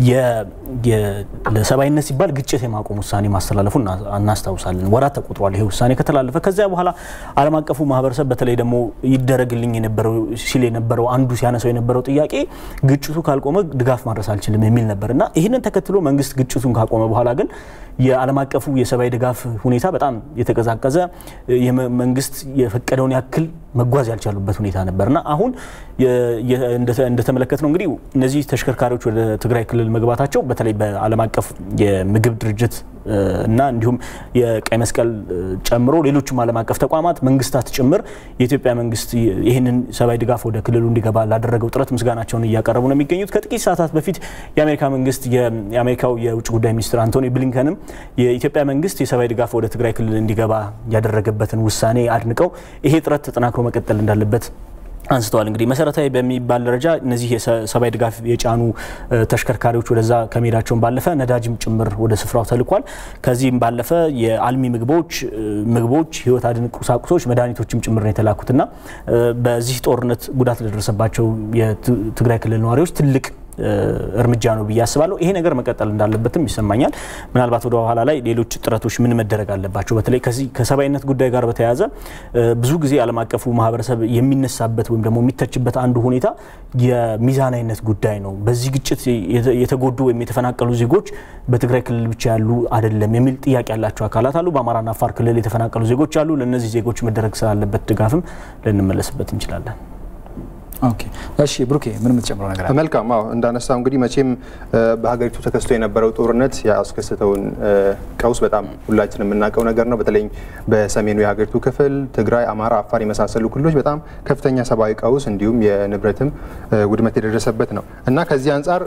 ለሰብአዊነት ሲባል ግጭት የማቆም ውሳኔ ማስተላለፉ እናስታውሳለን። ወራት ተቆጥሯል ይሄ ውሳኔ ከተላለፈ። ከዚያ በኋላ ዓለም አቀፉ ማህበረሰብ በተለይ ደግሞ ይደረግልኝ የነበረው ሲል የነበረው አንዱ ሲያነሳው የነበረው ጥያቄ ግጭቱ ካልቆመ ድጋፍ ማድረስ አልችልም የሚል ነበር እና ይህንን ተከትሎ መንግስት ግጭቱን ካቆመ በኋላ ግን የዓለም አቀፉ የሰብአዊ ድጋፍ ሁኔታ በጣም የተቀዛቀዘ መንግስት የፈቀደውን ያክል መጓዝ ያልቻሉበት ሁኔታ ነበርና አሁን እንደተመለከት ነው እንግዲህ እነዚህ ተሽከርካሪዎች ወደ ትግራይ ክልል መግባታቸው በተለይ በዓለም አቀፍ የምግብ ድርጅት እና እንዲሁም የቀይ መስቀል ጨምሮ ሌሎችም ዓለም አቀፍ ተቋማት መንግስታት ጭምር የኢትዮጵያ መንግስት ይህንን ሰብአዊ ድጋፍ ወደ ክልሉ እንዲገባ ላደረገው ጥረት ምስጋናቸውን እያቀረቡ ነው የሚገኙት። ከጥቂት ሰዓታት በፊት የአሜሪካ መንግስት የአሜሪካው የውጭ ጉዳይ ሚኒስትር አንቶኒ ብሊንከንም የኢትዮጵያ መንግስት የሰብአዊ ድጋፍ ወደ ትግራይ ክልል እንዲገባ ያደረገበትን ውሳኔ አድንቀው ይሄ ጥረት ተጠናክሮ መቀጠል እንዳለበት አንስተዋል። እንግዲህ መሰረታዊ በሚባል ደረጃ እነዚህ የሰብአዊ ድጋፍ የጫኑ ተሽከርካሪዎች ወደዛ ከመሄዳቸውን ባለፈ ነዳጅም ጭምር ወደ ስፍራው ተልኳል። ከዚህም ባለፈ የአልሚ ምግቦች ምግቦች፣ ህይወት አድን ቁሳቁሶች፣ መድኃኒቶችም ጭምር ነው የተላኩትና በዚህ ጦርነት ጉዳት ለደረሰባቸው የትግራይ ክልል ነዋሪዎች ትልቅ እርምጃ ነው ብዬ አስባለሁ። ይሄ ነገር መቀጠል እንዳለበትም ይሰማኛል። ምናልባት ወደ ኋላ ላይ ሌሎች ጥረቶች ምን መደረግ አለባቸው? በተለይ ከዚህ ከሰብአዊነት ጉዳይ ጋር በተያያዘ ብዙ ጊዜ ዓለም አቀፉ ማህበረሰብ የሚነሳበት ወይም ደግሞ የሚተችበት አንዱ ሁኔታ የሚዛናዊነት ጉዳይ ነው። በዚህ ግጭት የተጎዱ ወይም የተፈናቀሉ ዜጎች በትግራይ ክልል ብቻ ያሉ አይደለም የሚል ጥያቄ ያላቸው አካላት አሉ። በአማራና አፋር ክልል የተፈናቀሉ ዜጎች አሉ። ለእነዚህ ዜጎች መደረግ ስላለበት ድጋፍም ልንመለስበት እንችላለን። ኦኬ እሺ ብሩኬ ምን የምትጨምረው ነገር አለ? መልካም አዎ እንዳነሳው እንግዲህ መቼም በሀገሪቱ ተከስቶ የነበረው ጦርነት ያስከሰተውን ቀውስ በጣም ሁላችን የምናውቀው ነገር ነው። በተለይ በሰሜኑ የሀገሪቱ ክፍል ትግራይ፣ አማራ፣ አፋር የመሳሰሉ ክልሎች በጣም ከፍተኛ ሰብአዊ ቀውስ እንዲሁም የንብረትም ውድመት የደረሰበት ነው እና ከዚህ አንጻር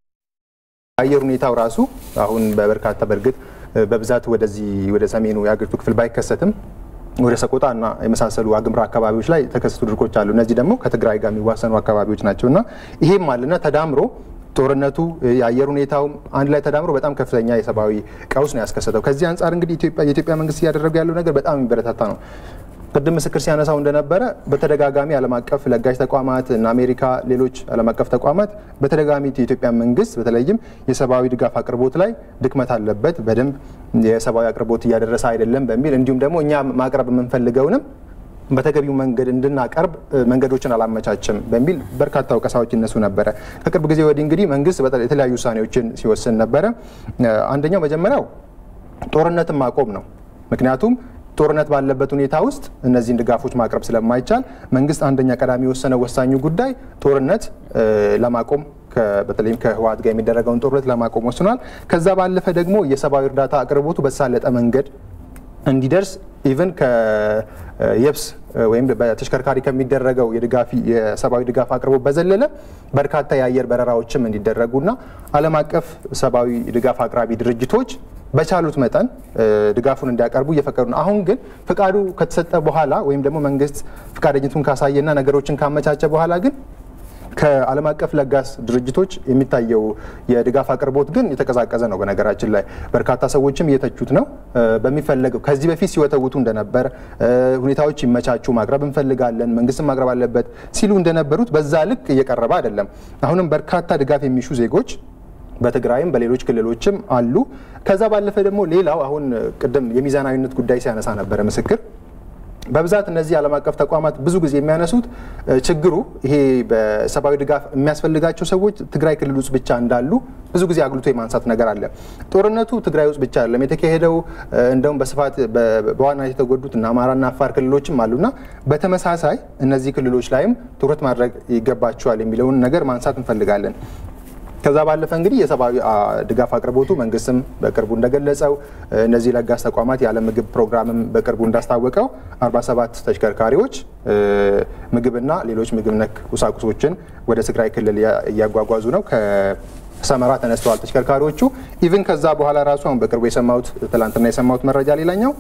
አየር ሁኔታው ራሱ አሁን በበርካታ በእርግጥ በብዛት ወደዚህ ወደ ሰሜኑ የሀገሪቱ ክፍል ባይከሰትም ወደ ሰቆጣ እና የመሳሰሉ ዋግምራ አካባቢዎች ላይ የተከሰቱ ድርቆች አሉ። እነዚህ ደግሞ ከትግራይ ጋር የሚዋሰኑ አካባቢዎች ናቸው እና ይሄም አለና ተዳምሮ ጦርነቱ የአየር ሁኔታው አንድ ላይ ተዳምሮ በጣም ከፍተኛ የሰብአዊ ቀውስ ነው ያስከሰተው። ከዚህ አንጻር እንግዲህ የኢትዮጵያ መንግስት እያደረገ ያለው ነገር በጣም የሚበረታታ ነው። ቅድም ምስክር ሲያነሳው እንደነበረ በተደጋጋሚ ዓለም አቀፍ ለጋሽ ተቋማት እና አሜሪካ፣ ሌሎች ዓለም አቀፍ ተቋማት በተደጋጋሚ የኢትዮጵያ መንግስት በተለይም የሰብአዊ ድጋፍ አቅርቦት ላይ ድክመት አለበት፣ በደንብ የሰብአዊ አቅርቦት እያደረሰ አይደለም በሚል እንዲሁም ደግሞ እኛ ማቅረብ የምንፈልገውንም በተገቢው መንገድ እንድናቀርብ መንገዶችን አላመቻችም በሚል በርካታ ወቀሳዎች ይነሱ ነበረ። ከቅርብ ጊዜ ወዲህ እንግዲህ መንግስት የተለያዩ ውሳኔዎችን ሲወስን ነበረ። አንደኛው መጀመሪያው ጦርነትን ማቆም ነው። ምክንያቱም ጦርነት ባለበት ሁኔታ ውስጥ እነዚህን ድጋፎች ማቅረብ ስለማይቻል መንግስት አንደኛ ቀዳሚ የወሰነ ወሳኙ ጉዳይ ጦርነት ለማቆም በተለይም ከህወሓት ጋር የሚደረገውን ጦርነት ለማቆም ወስኗል። ከዛ ባለፈ ደግሞ የሰብአዊ እርዳታ አቅርቦቱ በተሳለጠ መንገድ እንዲደርስ ኢቨን ከየብስ ወይም በተሽከርካሪ ከሚደረገው የሰብአዊ ድጋፍ አቅርቦት በዘለለ በርካታ የአየር በረራዎችም እንዲደረጉና ዓለም አቀፍ ሰብአዊ ድጋፍ አቅራቢ ድርጅቶች በቻሉት መጠን ድጋፉን እንዲያቀርቡ እየፈቀዱ ነው። አሁን ግን ፍቃዱ ከተሰጠ በኋላ ወይም ደግሞ መንግስት ፍቃደኝቱን ካሳየና ነገሮችን ካመቻቸ በኋላ ግን ከዓለም አቀፍ ለጋስ ድርጅቶች የሚታየው የድጋፍ አቅርቦት ግን የተቀዛቀዘ ነው። በነገራችን ላይ በርካታ ሰዎችም እየተቹት ነው። በሚፈለገው ከዚህ በፊት ሲወተውቱ እንደነበር ሁኔታዎች ይመቻቹ፣ ማቅረብ እንፈልጋለን፣ መንግስትም ማቅረብ አለበት ሲሉ እንደነበሩት በዛ ልክ እየቀረበ አይደለም። አሁንም በርካታ ድጋፍ የሚሹ ዜጎች በትግራይም በሌሎች ክልሎችም አሉ። ከዛ ባለፈ ደግሞ ሌላው አሁን ቅድም የሚዛናዊነት ጉዳይ ሲያነሳ ነበረ ምስክር በብዛት እነዚህ ዓለም አቀፍ ተቋማት ብዙ ጊዜ የሚያነሱት ችግሩ ይሄ በሰብአዊ ድጋፍ የሚያስፈልጋቸው ሰዎች ትግራይ ክልል ውስጥ ብቻ እንዳሉ ብዙ ጊዜ አጉልቶ የማንሳት ነገር አለ። ጦርነቱ ትግራይ ውስጥ ብቻ አይደለም የተካሄደው፣ እንደውም በስፋት በዋናነት የተጎዱት እና አማራና አፋር ክልሎችም አሉና በተመሳሳይ እነዚህ ክልሎች ላይም ትኩረት ማድረግ ይገባቸዋል የሚለውን ነገር ማንሳት እንፈልጋለን። ከዛ ባለፈ እንግዲህ የሰብአዊ ድጋፍ አቅርቦቱ መንግስትም በቅርቡ እንደገለጸው እነዚህ ለጋስ ተቋማት የዓለም ምግብ ፕሮግራምም በቅርቡ እንዳስታወቀው 47 ተሽከርካሪዎች ምግብና ሌሎች ምግብ ነክ ቁሳቁሶችን ወደ ትግራይ ክልል እያጓጓዙ ነው። ከሰመራ ተነስተዋል ተሽከርካሪዎቹ። ኢቭን ከዛ በኋላ ራሱ አሁን በቅርቡ የሰማሁት ትላንትና የሰማሁት መረጃ ሌላኛው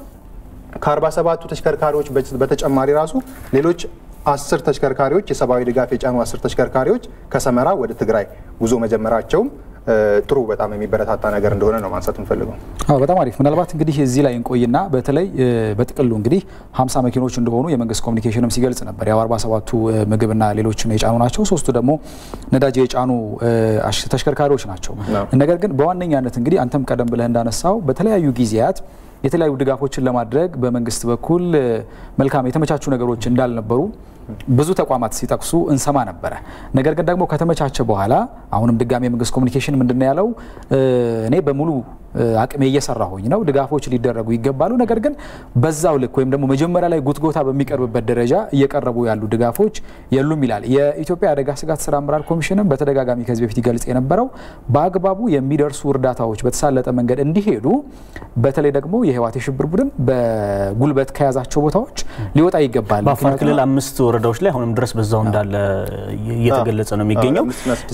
ከ47ቱ ተሽከርካሪዎች በተጨማሪ ራሱ ሌሎች አስር ተሽከርካሪዎች የሰብአዊ ድጋፍ የጫኑ አስር ተሽከርካሪዎች ከሰመራ ወደ ትግራይ ጉዞ መጀመራቸውም ጥሩ በጣም የሚበረታታ ነገር እንደሆነ ነው ማንሳት እንፈልገው። አዎ በጣም አሪፍ። ምናልባት እንግዲህ እዚህ ላይ እንቆይና በተለይ በጥቅሉ እንግዲህ 50 መኪኖች እንደሆኑ የመንግስት ኮሚኒኬሽንም ሲገልጽ ነበር። ያው 47ቱ ምግብና ሌሎችን የጫኑ ናቸው፣ ሶስቱ ደግሞ ነዳጅ የጫኑ ተሽከርካሪዎች ናቸው። ነገር ግን በዋነኛነት እንግዲህ አንተም ቀደም ብለህ እንዳነሳው በተለያዩ ጊዜያት የተለያዩ ድጋፎችን ለማድረግ በመንግስት በኩል መልካም የተመቻቹ ነገሮች እንዳልነበሩ ብዙ ተቋማት ሲጠቅሱ እንሰማ ነበረ። ነገር ግን ደግሞ ከተመቻቸ በኋላ አሁንም ድጋሚ የመንግስት ኮሚኒኬሽን ምንድነው ያለው? እኔ በሙሉ አቅሜ እየሰራሁኝ ነው፣ ድጋፎች ሊደረጉ ይገባሉ። ነገር ግን በዛው ልክ ወይም ደግሞ መጀመሪያ ላይ ጉትጎታ በሚቀርብበት ደረጃ እየቀረቡ ያሉ ድጋፎች የሉም ይላል። የኢትዮጵያ አደጋ ስጋት ስራ አመራር ኮሚሽንም በተደጋጋሚ ከዚህ በፊት ይገልጽ የነበረው በአግባቡ የሚደርሱ እርዳታዎች በተሳለጠ መንገድ እንዲሄዱ በተለይ ደግሞ የህወሓት የሽብር ቡድን በጉልበት ከያዛቸው ቦታዎች ሊወጣ ይገባል። በአፋር ክልል አምስት ወረዳዎች ላይ አሁንም ድረስ በዛው እንዳለ እየተገለጸ ነው የሚገኘው።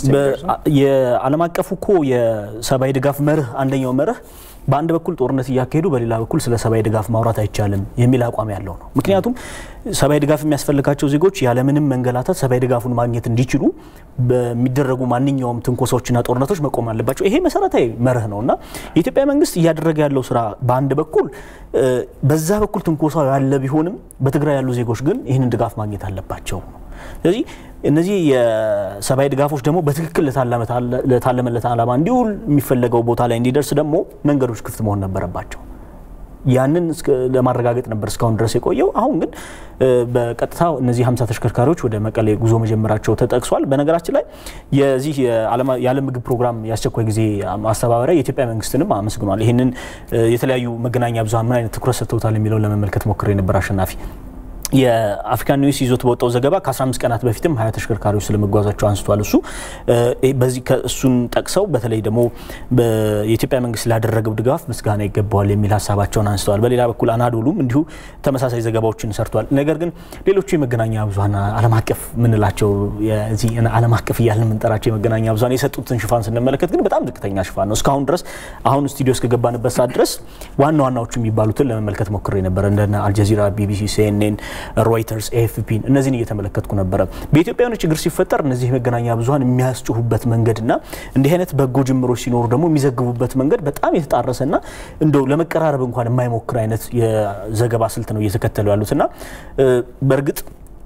የዓለም አቀፉ እኮ የሰብአዊ ድጋፍ መርህ አንደኛው መርህ በአንድ በኩል ጦርነት እያካሄዱ በሌላ በኩል ስለ ሰብአዊ ድጋፍ ማውራት አይቻልም የሚል አቋም ያለው ነው። ምክንያቱም ሰብአዊ ድጋፍ የሚያስፈልጋቸው ዜጎች ያለምንም መንገላታት ሰብአዊ ድጋፉን ማግኘት እንዲችሉ በሚደረጉ ማንኛውም ትንኮሳዎችና ጦርነቶች መቆም አለባቸው። ይሄ መሰረታዊ መርህ ነው እና የኢትዮጵያ መንግስት እያደረገ ያለው ስራ በአንድ በኩል በዛ በኩል ትንኮሳው ያለ ቢሆንም በትግራይ ያሉ ዜጎች ግን ይህንን ድጋፍ ማግኘት አለባቸው ነው። ስለዚህ እነዚህ የሰብአዊ ድጋፎች ደግሞ በትክክል ለታለመለት ዓላማ እንዲውል የሚፈለገው ቦታ ላይ እንዲደርስ ደግሞ መንገዶች ክፍት መሆን ነበረባቸው። ያንን ለማረጋገጥ ነበር እስካሁን ድረስ የቆየው። አሁን ግን በቀጥታ እነዚህ 50 ተሽከርካሪዎች ወደ መቀሌ ጉዞ መጀመራቸው ተጠቅሷል። በነገራችን ላይ የዚህ የዓለም ምግብ ፕሮግራም የአስቸኳይ ጊዜ ማስተባበሪያ የኢትዮጵያ መንግስትንም አመስግኗል። ይህንን የተለያዩ መገናኛ ብዙሃን ምን አይነት ትኩረት ሰጥተውታል የሚለውን ለመመልከት ሞክሬ ነበር አሸናፊ የአፍሪካን ኒውስ ይዞት በወጣው ዘገባ ከ15 ቀናት በፊትም ሀያ ተሽከርካሪዎች ስለመጓዛቸው አንስቷል። እሱ በዚህ እሱን ጠቅሰው በተለይ ደግሞ የኢትዮጵያ መንግስት ላደረገው ድጋፍ ምስጋና ይገባዋል የሚል ሀሳባቸውን አንስተዋል። በሌላ በኩል አናዶሉም እንዲሁ ተመሳሳይ ዘገባዎችን ሰርቷል። ነገር ግን ሌሎቹ የመገናኛ ብዙሀን ዓለም አቀፍ የምንላቸው የዚህ ዓለም አቀፍ እያልን የምንጠራቸው የመገናኛ ብዙሀን የሰጡትን ሽፋን ስንመለከት ግን በጣም ዝቅተኛ ሽፋን ነው። እስካሁን ድረስ አሁን ስቱዲዮ እስከገባንበት ሰዓት ድረስ ዋና ዋናዎቹ የሚባሉትን ለመመልከት ሞክሬ ነበር እንደነ አልጀዚራ፣ ቢቢሲ፣ ሲኤንኤን ሮይተርስ ኤኤፍፒን እነዚህን እየተመለከትኩ ነበረ። በኢትዮጵያ የሆነ ችግር ሲፈጠር እነዚህ የመገናኛ ብዙሀን የሚያስጭሁበት መንገድና እንዲህ አይነት በጎ ጅምሮች ሲኖሩ ደግሞ የሚዘግቡበት መንገድ በጣም የተጣረሰና እንደው ለመቀራረብ እንኳን የማይሞክር አይነት የዘገባ ስልት ነው እየተከተሉ ያሉትና በእርግጥ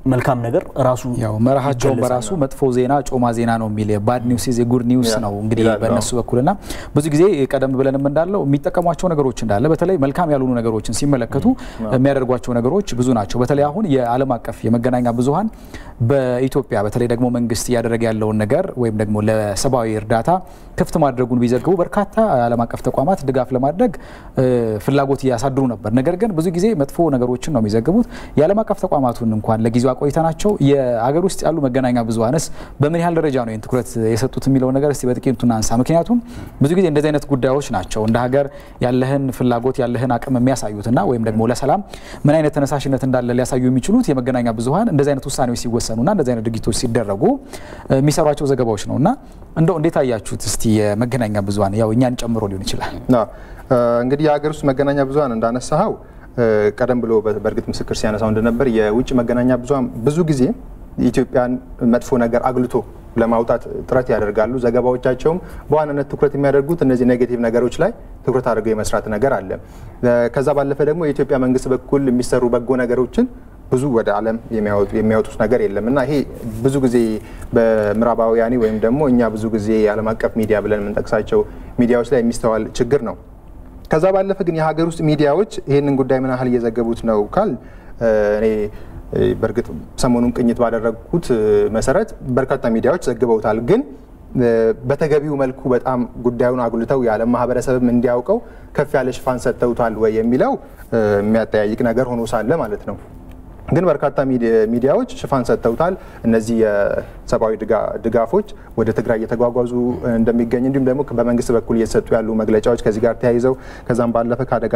መልካም ነገር ራሱ ያው መርሃቸውን በራሱ መጥፎ ዜና ጮማ ዜና ነው የሚል ባድ ኒውስ ኢዝ ጉድ ኒውስ ነው እንግዲህ በእነሱ በኩልና ብዙ ጊዜ ቀደም ብለንም እንዳለው የሚጠቀሟቸው ነገሮች እንዳለ በተለይ መልካም ያልሆኑ ነገሮችን ሲመለከቱ የሚያደርጓቸው ነገሮች ብዙ ናቸው። በተለይ አሁን የዓለም አቀፍ የመገናኛ ብዙኃን በኢትዮጵያ በተለይ ደግሞ መንግስት እያደረገ ያለውን ነገር ወይም ደግሞ ለሰብአዊ እርዳታ ክፍት ማድረጉን ቢዘግቡ በርካታ ዓለም አቀፍ ተቋማት ድጋፍ ለማድረግ ፍላጎት እያሳድሩ ነበር። ነገር ግን ብዙ ጊዜ መጥፎ ነገሮችን ነው የሚዘግቡት። የዓለም አቀፍ ተቋማቱን እንኳን ለጊዜው አቆይተናቸው የአገር ውስጥ ያሉ መገናኛ ብዙኃንስ በምን ያህል ደረጃ ነው ይህን ትኩረት የሰጡት የሚለውን ነገር እስቲ በጥቂቱ እናንሳ። ምክንያቱም ብዙ ጊዜ እንደዚህ አይነት ጉዳዮች ናቸው እንደ ሀገር ያለህን ፍላጎት ያለህን አቅም የሚያሳዩትና ወይም ደግሞ ለሰላም ምን አይነት ተነሳሽነት እንዳለ ሊያሳዩ የሚችሉት የመገናኛ ብዙኃን እንደዚህ አይነት ውሳኔዎች ሲወሰኑና እንደዚህ አይነት ድርጊቶች ሲደረጉ የሚሰሯቸው ዘገባዎች ነው እና እንደው እንዴት አያችሁት እስቲ የመገናኛ ብዙኃን ያው እኛን ጨምሮ ሊሆን ይችላል እንግዲህ የሀገር ውስጥ መገናኛ ብዙኃን እንዳነሳኸው ቀደም ብሎ በእርግጥ ምስክር ሲያነሳው እንደነበር የውጭ መገናኛ ብዙኃን ብዙ ጊዜ የኢትዮጵያን መጥፎ ነገር አግልቶ ለማውጣት ጥረት ያደርጋሉ። ዘገባዎቻቸውም በዋናነት ትኩረት የሚያደርጉት እነዚህ ኔጌቲቭ ነገሮች ላይ ትኩረት አድርገው የመስራት ነገር አለ። ከዛ ባለፈ ደግሞ የኢትዮጵያ መንግስት በኩል የሚሰሩ በጎ ነገሮችን ብዙ ወደ ዓለም የሚያወጡት ነገር የለም እና ይሄ ብዙ ጊዜ በምዕራባውያኒ ወይም ደግሞ እኛ ብዙ ጊዜ የዓለም አቀፍ ሚዲያ ብለን የምንጠቅሳቸው ሚዲያዎች ላይ የሚስተዋል ችግር ነው። ከዛ ባለፈ ግን የሀገር ውስጥ ሚዲያዎች ይህንን ጉዳይ ምን ያህል እየዘገቡት ነው ካል እኔ በእርግጥ ሰሞኑን ቅኝት ባደረግኩት መሰረት በርካታ ሚዲያዎች ዘግበውታል። ግን በተገቢው መልኩ በጣም ጉዳዩን አጉልተው የዓለም ማህበረሰብም እንዲያውቀው ከፍ ያለ ሽፋን ሰጥተውታል ወይ የሚለው የሚያጠያይቅ ነገር ሆኖ ሳለ ማለት ነው። ግን በርካታ ሚዲያዎች ሽፋን ሰጥተውታል። እነዚህ የሰብአዊ ድጋፎች ወደ ትግራይ እየተጓጓዙ እንደሚገኝ እንዲሁም ደግሞ በመንግስት በኩል እየተሰጡ ያሉ መግለጫዎች ከዚህ ጋር ተያይዘው ከዛም ባለፈ ከአደጋ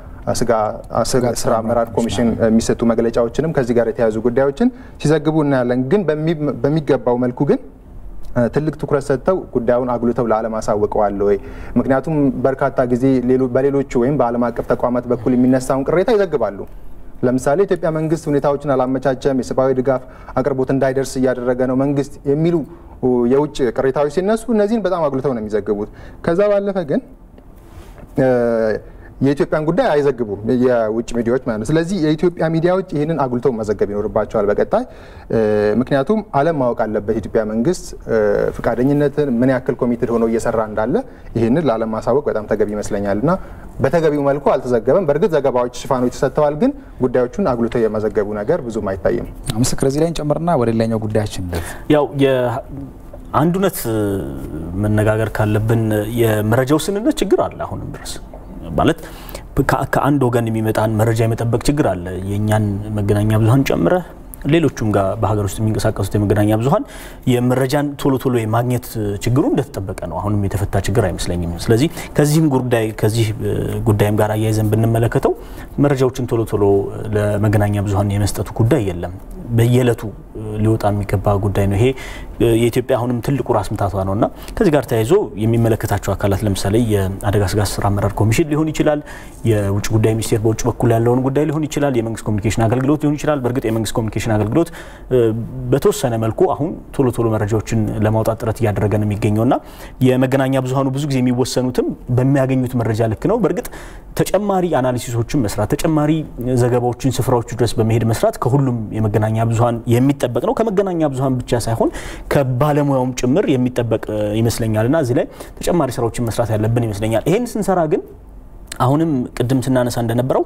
ስራ አመራር ኮሚሽን የሚሰጡ መግለጫዎችንም ከዚህ ጋር የተያያዙ ጉዳዮችን ሲዘግቡ እናያለን። ግን በሚገባው መልኩ ግን ትልቅ ትኩረት ሰጥተው ጉዳዩን አጉልተው ለዓለም አሳውቀዋል ወይ? ምክንያቱም በርካታ ጊዜ በሌሎቹ ወይም በዓለም አቀፍ ተቋማት በኩል የሚነሳውን ቅሬታ ይዘግባሉ። ለምሳሌ ኢትዮጵያ መንግስት ሁኔታዎችን አላመቻቸም፣ የሰብአዊ ድጋፍ አቅርቦት እንዳይደርስ እያደረገ ነው መንግስት የሚሉ የውጭ ቅሬታዎች ሲነሱ እነዚህን በጣም አጉልተው ነው የሚዘግቡት። ከዛ ባለፈ ግን የኢትዮጵያን ጉዳይ አይዘግቡም የውጭ ሚዲያዎች ማለት ነው። ስለዚህ የኢትዮጵያ ሚዲያዎች ይህንን አጉልተው መዘገብ ይኖርባቸዋል በቀጣይ ምክንያቱም ዓለም ማወቅ አለበት የኢትዮጵያ መንግስት ፈቃደኝነትን ምን ያክል ኮሚትድ ሆኖ እየሰራ እንዳለ ይህንን ለዓለም ማሳወቅ በጣም ተገቢ ይመስለኛል እና በተገቢው መልኩ አልተዘገበም። በእርግጥ ዘገባዎች፣ ሽፋኖች ተሰጥተዋል፣ ግን ጉዳዮቹን አጉልተው የመዘገቡ ነገር ብዙም አይታይም። ምስክር እዚህ ላይ እንጨምርና ወደ ሌላኛው ጉዳያችን ያው አንድ እውነት መነጋገር ካለብን የመረጃ ውስንነት ችግር አለ አሁንም ድረስ ማለት ከአንድ ወገን የሚመጣን መረጃ የመጠበቅ ችግር አለ። የእኛን መገናኛ ብዙኃን ጨምረህ ሌሎቹም ጋር በሀገር ውስጥ የሚንቀሳቀሱት የመገናኛ ብዙኃን የመረጃን ቶሎ ቶሎ የማግኘት ችግሩ እንደተጠበቀ ነው። አሁንም የተፈታ ችግር አይመስለኝም። ስለዚህ ከዚህም ጉዳይ ከዚህ ጉዳይም ጋር አያይዘን ብንመለከተው መረጃዎችን ቶሎ ቶሎ ለመገናኛ ብዙኃን የመስጠቱ ጉዳይ የለም። በየዕለቱ ሊወጣ የሚገባ ጉዳይ ነው። ይሄ የኢትዮጵያ አሁንም ትልቁ ራስ ምታቷ ነው እና ከዚህ ጋር ተያይዞ የሚመለከታቸው አካላት ለምሳሌ የአደጋ ስጋት ስራ አመራር ኮሚሽን ሊሆን ይችላል፣ የውጭ ጉዳይ ሚኒስቴር በውጭ በኩል ያለውን ጉዳይ ሊሆን ይችላል፣ የመንግስት ኮሚኒኬሽን አገልግሎት ሊሆን ይችላል። በእርግጥ የመንግስት ኮሚኒኬሽን አገልግሎት በተወሰነ መልኩ አሁን ቶሎ ቶሎ መረጃዎችን ለማውጣት ጥረት እያደረገ ነው የሚገኘው እና የመገናኛ ብዙኃኑ ብዙ ጊዜ የሚወሰኑትም በሚያገኙት መረጃ ልክ ነው። በእርግጥ ተጨማሪ አናሊሲሶችን መስራት ተጨማሪ ዘገባዎችን ስፍራዎቹ ድረስ በመሄድ መስራት ከሁሉም የመገናኛ ብዙኃን የሚጠበቅ ነው። ከመገናኛ ብዙኃን ብቻ ሳይሆን ከባለሙያውም ጭምር የሚጠበቅ ይመስለኛል እና እዚህ ላይ ተጨማሪ ስራዎችን መስራት ያለብን ይመስለኛል። ይሄን ስንሰራ ግን አሁንም ቅድም ስናነሳ እንደነበረው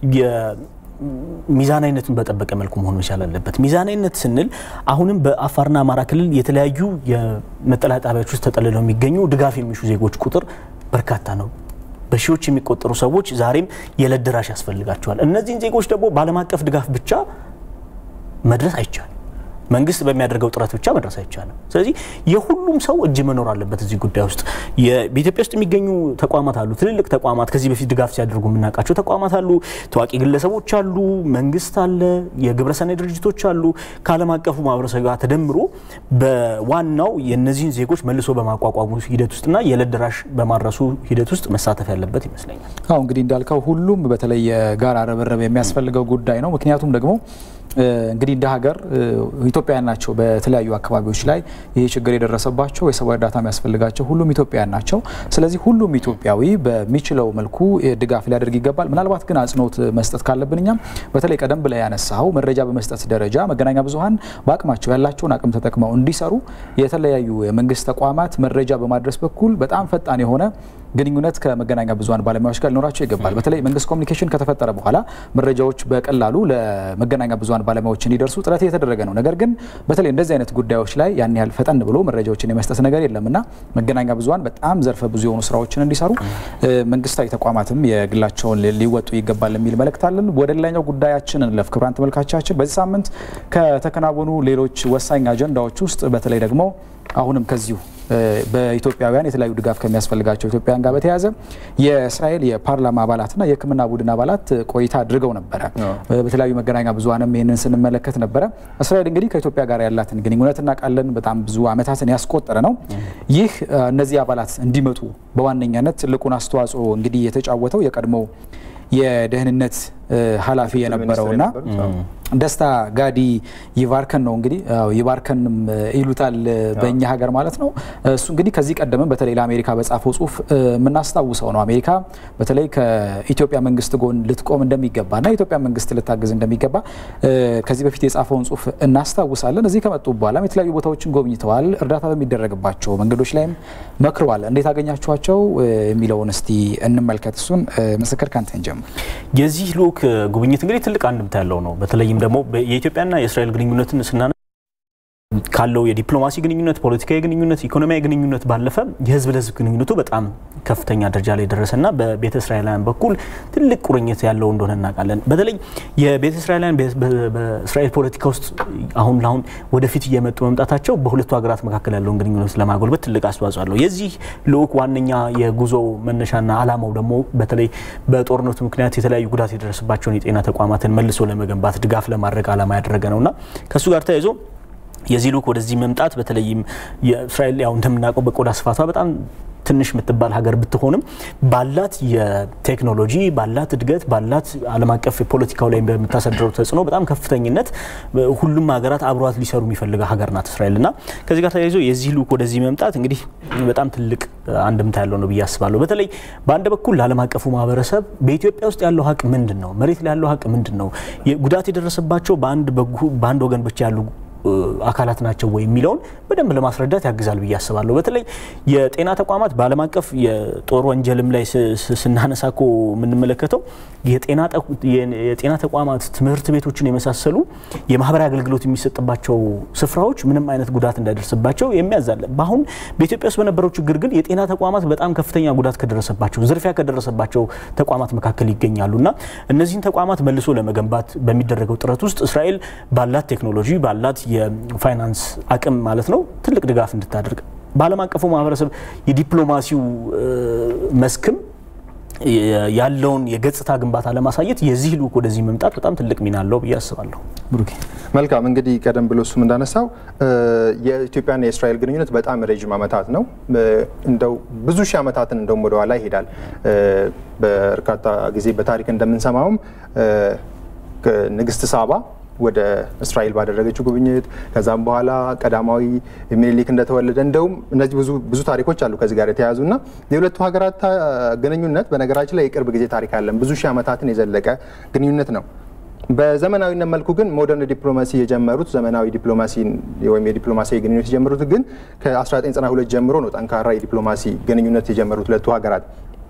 ሚዛናዊነቱን በጠበቀ መልኩ መሆን መቻል አለበት። ሚዛናዊነት ስንል አሁንም በአፋርና አማራ ክልል የተለያዩ የመጠለያ ጣቢያዎች ውስጥ ተጠልለው የሚገኙ ድጋፍ የሚሹ ዜጎች ቁጥር በርካታ ነው። በሺዎች የሚቆጠሩ ሰዎች ዛሬም የዕለት ደራሽ ያስፈልጋቸዋል። እነዚህን ዜጎች ደግሞ በዓለም አቀፍ ድጋፍ ብቻ መድረስ አይቻልም። መንግስት በሚያደርገው ጥረት ብቻ መድረስ አይቻልም። ስለዚህ የሁሉም ሰው እጅ መኖር አለበት እዚህ ጉዳይ ውስጥ። በኢትዮጵያ ውስጥ የሚገኙ ተቋማት አሉ፣ ትልልቅ ተቋማት፣ ከዚህ በፊት ድጋፍ ሲያደርጉ የምናውቃቸው ተቋማት አሉ፣ ታዋቂ ግለሰቦች አሉ፣ መንግስት አለ፣ የግብረሰናይ ድርጅቶች አሉ። ከዓለም አቀፉ ማህበረሰብ ጋር ተደምሮ በዋናው የእነዚህን ዜጎች መልሶ በማቋቋሙ ሂደት ውስጥና የዕለት ደራሽ በማድረሱ ሂደት ውስጥ መሳተፍ ያለበት ይመስለኛል። አሁ እንግዲህ እንዳልከው ሁሉም በተለይ የጋራ ርብርብ የሚያስፈልገው ጉዳይ ነው። ምክንያቱም ደግሞ እንግዲህ እንደ ሀገር ኢትዮጵያውያን ናቸው። በተለያዩ አካባቢዎች ላይ ይህ ችግር የደረሰባቸው የሰብአዊ እርዳታ የሚያስፈልጋቸው ሁሉም ኢትዮጵያውያን ናቸው። ስለዚህ ሁሉም ኢትዮጵያዊ በሚችለው መልኩ ድጋፍ ሊያደርግ ይገባል። ምናልባት ግን አጽንኦት መስጠት ካለብን እኛም በተለይ ቀደም ብላ ያነሳው መረጃ በመስጠት ደረጃ መገናኛ ብዙኃን በአቅማቸው ያላቸውን አቅም ተጠቅመው እንዲሰሩ የተለያዩ የመንግስት ተቋማት መረጃ በማድረስ በኩል በጣም ፈጣን የሆነ ግንኙነት ከመገናኛ ብዙኃን ባለሙያዎች ጋር ሊኖራቸው ይገባል። በተለይ መንግስት ኮሚኒኬሽን ከተፈጠረ በኋላ መረጃዎች በቀላሉ ለመገናኛ ብዙኃን ባለሙያዎች እንዲደርሱ ጥረት እየተደረገ ነው። ነገር ግን በተለይ እንደዚህ አይነት ጉዳዮች ላይ ያን ያህል ፈጠን ብሎ መረጃዎችን የመስጠት ነገር የለም እና መገናኛ ብዙኃን በጣም ዘርፈ ብዙ የሆኑ ስራዎችን እንዲሰሩ መንግስታዊ ተቋማትም የግላቸውን ሊወጡ ይገባል የሚል መልእክት አለን። ወደ ሌላኛው ጉዳያችን እንለፍ። ክቡራን ተመልካቾቻችን በዚህ ሳምንት ከተከናወኑ ሌሎች ወሳኝ አጀንዳዎች ውስጥ በተለይ ደግሞ አሁንም ከዚሁ በኢትዮጵያውያን የተለያዩ ድጋፍ ከሚያስፈልጋቸው ኢትዮጵያውያን ጋር በተያያዘ የእስራኤል የፓርላማ አባላትና የሕክምና ቡድን አባላት ቆይታ አድርገው ነበረ። በተለያዩ መገናኛ ብዙኃንም ይህንን ስንመለከት ነበረ። እስራኤል እንግዲህ ከኢትዮጵያ ጋር ያላትን ግንኙነት እናውቃለን። በጣም ብዙ ዓመታትን ያስቆጠረ ነው። ይህ እነዚህ አባላት እንዲመጡ በዋነኛነት ትልቁን አስተዋጽኦ እንግዲህ የተጫወተው የቀድሞው የደህንነት ኃላፊ የነበረውና ደስታ ጋዲ ይባርከን ነው እንግዲህ ይባርከንም ይሉታል በእኛ ሀገር ማለት ነው። እሱ እንግዲህ ከዚህ ቀደምም በተለይ ለአሜሪካ በጻፈው ጽሁፍ የምናስታውሰው ነው። አሜሪካ በተለይ ከኢትዮጵያ መንግስት ጎን ልትቆም እንደሚገባና የኢትዮጵያ መንግስት ልታግዝ እንደሚገባ ከዚህ በፊት የጻፈውን ጽሁፍ እናስታውሳለን። እዚህ ከመጡ በኋላም የተለያዩ ቦታዎችን ጎብኝተዋል። እርዳታ በሚደረግባቸው መንገዶች ላይም መክረዋል። እንዴት አገኛችኋቸው የሚለውን እስቲ እንመልከት። እሱን ምስክር ካንተን ጀምር። የዚህ ልኡክ ጉብኝት እንግዲህ ትልቅ አንድምታ ያለው ነው። በተለይም ደግሞ የኢትዮጵያና የእስራኤል ግንኙነትን ስናነ ካለው የዲፕሎማሲ ግንኙነት፣ ፖለቲካዊ ግንኙነት፣ ኢኮኖሚያዊ ግንኙነት ባለፈ የህዝብ ለህዝብ ግንኙነቱ በጣም ከፍተኛ ደረጃ ላይ ደረሰና በቤተ እስራኤላውያን በኩል ትልቅ ቁርኝት ያለው እንደሆነ እናውቃለን። በተለይ የቤተ እስራኤላውያን በእስራኤል ፖለቲካ ውስጥ አሁን ለአሁን ወደፊት እየመጡ መምጣታቸው በሁለቱ ሀገራት መካከል ያለውን ግንኙነት ለማጎልበት ትልቅ አስተዋጽኦ አለው። የዚህ ልኡክ ዋነኛ የጉዞ መነሻና ዓላማው ደግሞ በተለይ በጦርነቱ ምክንያት የተለያዩ ጉዳት የደረሰባቸውን የጤና ተቋማትን መልሶ ለመገንባት ድጋፍ ለማድረግ ዓላማ ያደረገ ነውና ከእሱ ጋር ተያይዞ የዚህ ልኡክ ወደዚህ መምጣት በተለይም የእስራኤል ያው እንደምናውቀው በቆዳ ስፋቷ በጣም ትንሽ የምትባል ሀገር ብትሆንም ባላት የቴክኖሎጂ ባላት እድገት ባላት ዓለም አቀፍ ፖለቲካው ላይ በምታሳድረው ተጽዕኖ በጣም ከፍተኝነት ሁሉም ሀገራት አብሯት ሊሰሩ የሚፈልገ ሀገር ናት እስራኤል እና ከዚህ ጋር ተያይዞ የዚህ ልኡክ ወደዚህ መምጣት እንግዲህ በጣም ትልቅ አንድምታ ያለው ነው ብዬ አስባለሁ። በተለይ በአንድ በኩል ለዓለም አቀፉ ማህበረሰብ በኢትዮጵያ ውስጥ ያለው ሀቅ ምንድን ነው? መሬት ላይ ያለው ሀቅ ምንድን ነው? ጉዳት የደረሰባቸው በአንድ ወገን ብቻ ያሉ አካላት ናቸው ወይ የሚለውን በደንብ ለማስረዳት ያግዛል ብዬ አስባለሁ። በተለይ የጤና ተቋማት በዓለም አቀፍ የጦር ወንጀልም ላይ ስናነሳ እኮ የምንመለከተው የጤና ተቋማት፣ ትምህርት ቤቶችን የመሳሰሉ የማህበራዊ አገልግሎት የሚሰጥባቸው ስፍራዎች ምንም አይነት ጉዳት እንዳይደርስባቸው የሚያዛለ በአሁን በኢትዮጵያ ውስጥ በነበረው ችግር ግን የጤና ተቋማት በጣም ከፍተኛ ጉዳት ከደረሰባቸው ዝርፊያ ከደረሰባቸው ተቋማት መካከል ይገኛሉ እና እነዚህን ተቋማት መልሶ ለመገንባት በሚደረገው ጥረት ውስጥ እስራኤል ባላት ቴክኖሎጂ ባላት የፋይናንስ አቅም ማለት ነው ትልቅ ድጋፍ እንድታደርግ በዓለም አቀፉ ማህበረሰብ የዲፕሎማሲው መስክም ያለውን የገጽታ ግንባታ ለማሳየት የዚህ ልኡክ ወደዚህ መምጣት በጣም ትልቅ ሚና አለው ብዬ አስባለሁ። መልካም እንግዲህ ቀደም ብሎ እሱም እንዳነሳው የኢትዮጵያና የእስራኤል ግንኙነት በጣም ረዥም ዓመታት ነው። እንደው ብዙ ሺህ ዓመታትን እንደውም ወደኋላ ይሄዳል። በርካታ ጊዜ በታሪክ እንደምንሰማውም ንግስት ሳባ ወደ እስራኤል ባደረገችው ጉብኝት ከዛም በኋላ ቀዳማዊ ሚኒሊክ እንደተወለደ እንደውም እነዚህ ብዙ ታሪኮች አሉ ከዚህ ጋር የተያያዙ እና የሁለቱ ሀገራት ግንኙነት በነገራችን ላይ የቅርብ ጊዜ ታሪክ አለን። ብዙ ሺህ ዓመታትን የዘለቀ ግንኙነት ነው። በዘመናዊነት መልኩ ግን ሞደርን ዲፕሎማሲ የጀመሩት ዘመናዊ ዲፕሎማሲ ወይም የዲፕሎማሲያዊ ግንኙነት የጀመሩት ግን ከ1992 ጀምሮ ነው ጠንካራ የዲፕሎማሲ ግንኙነት የጀመሩት ሁለቱ ሀገራት።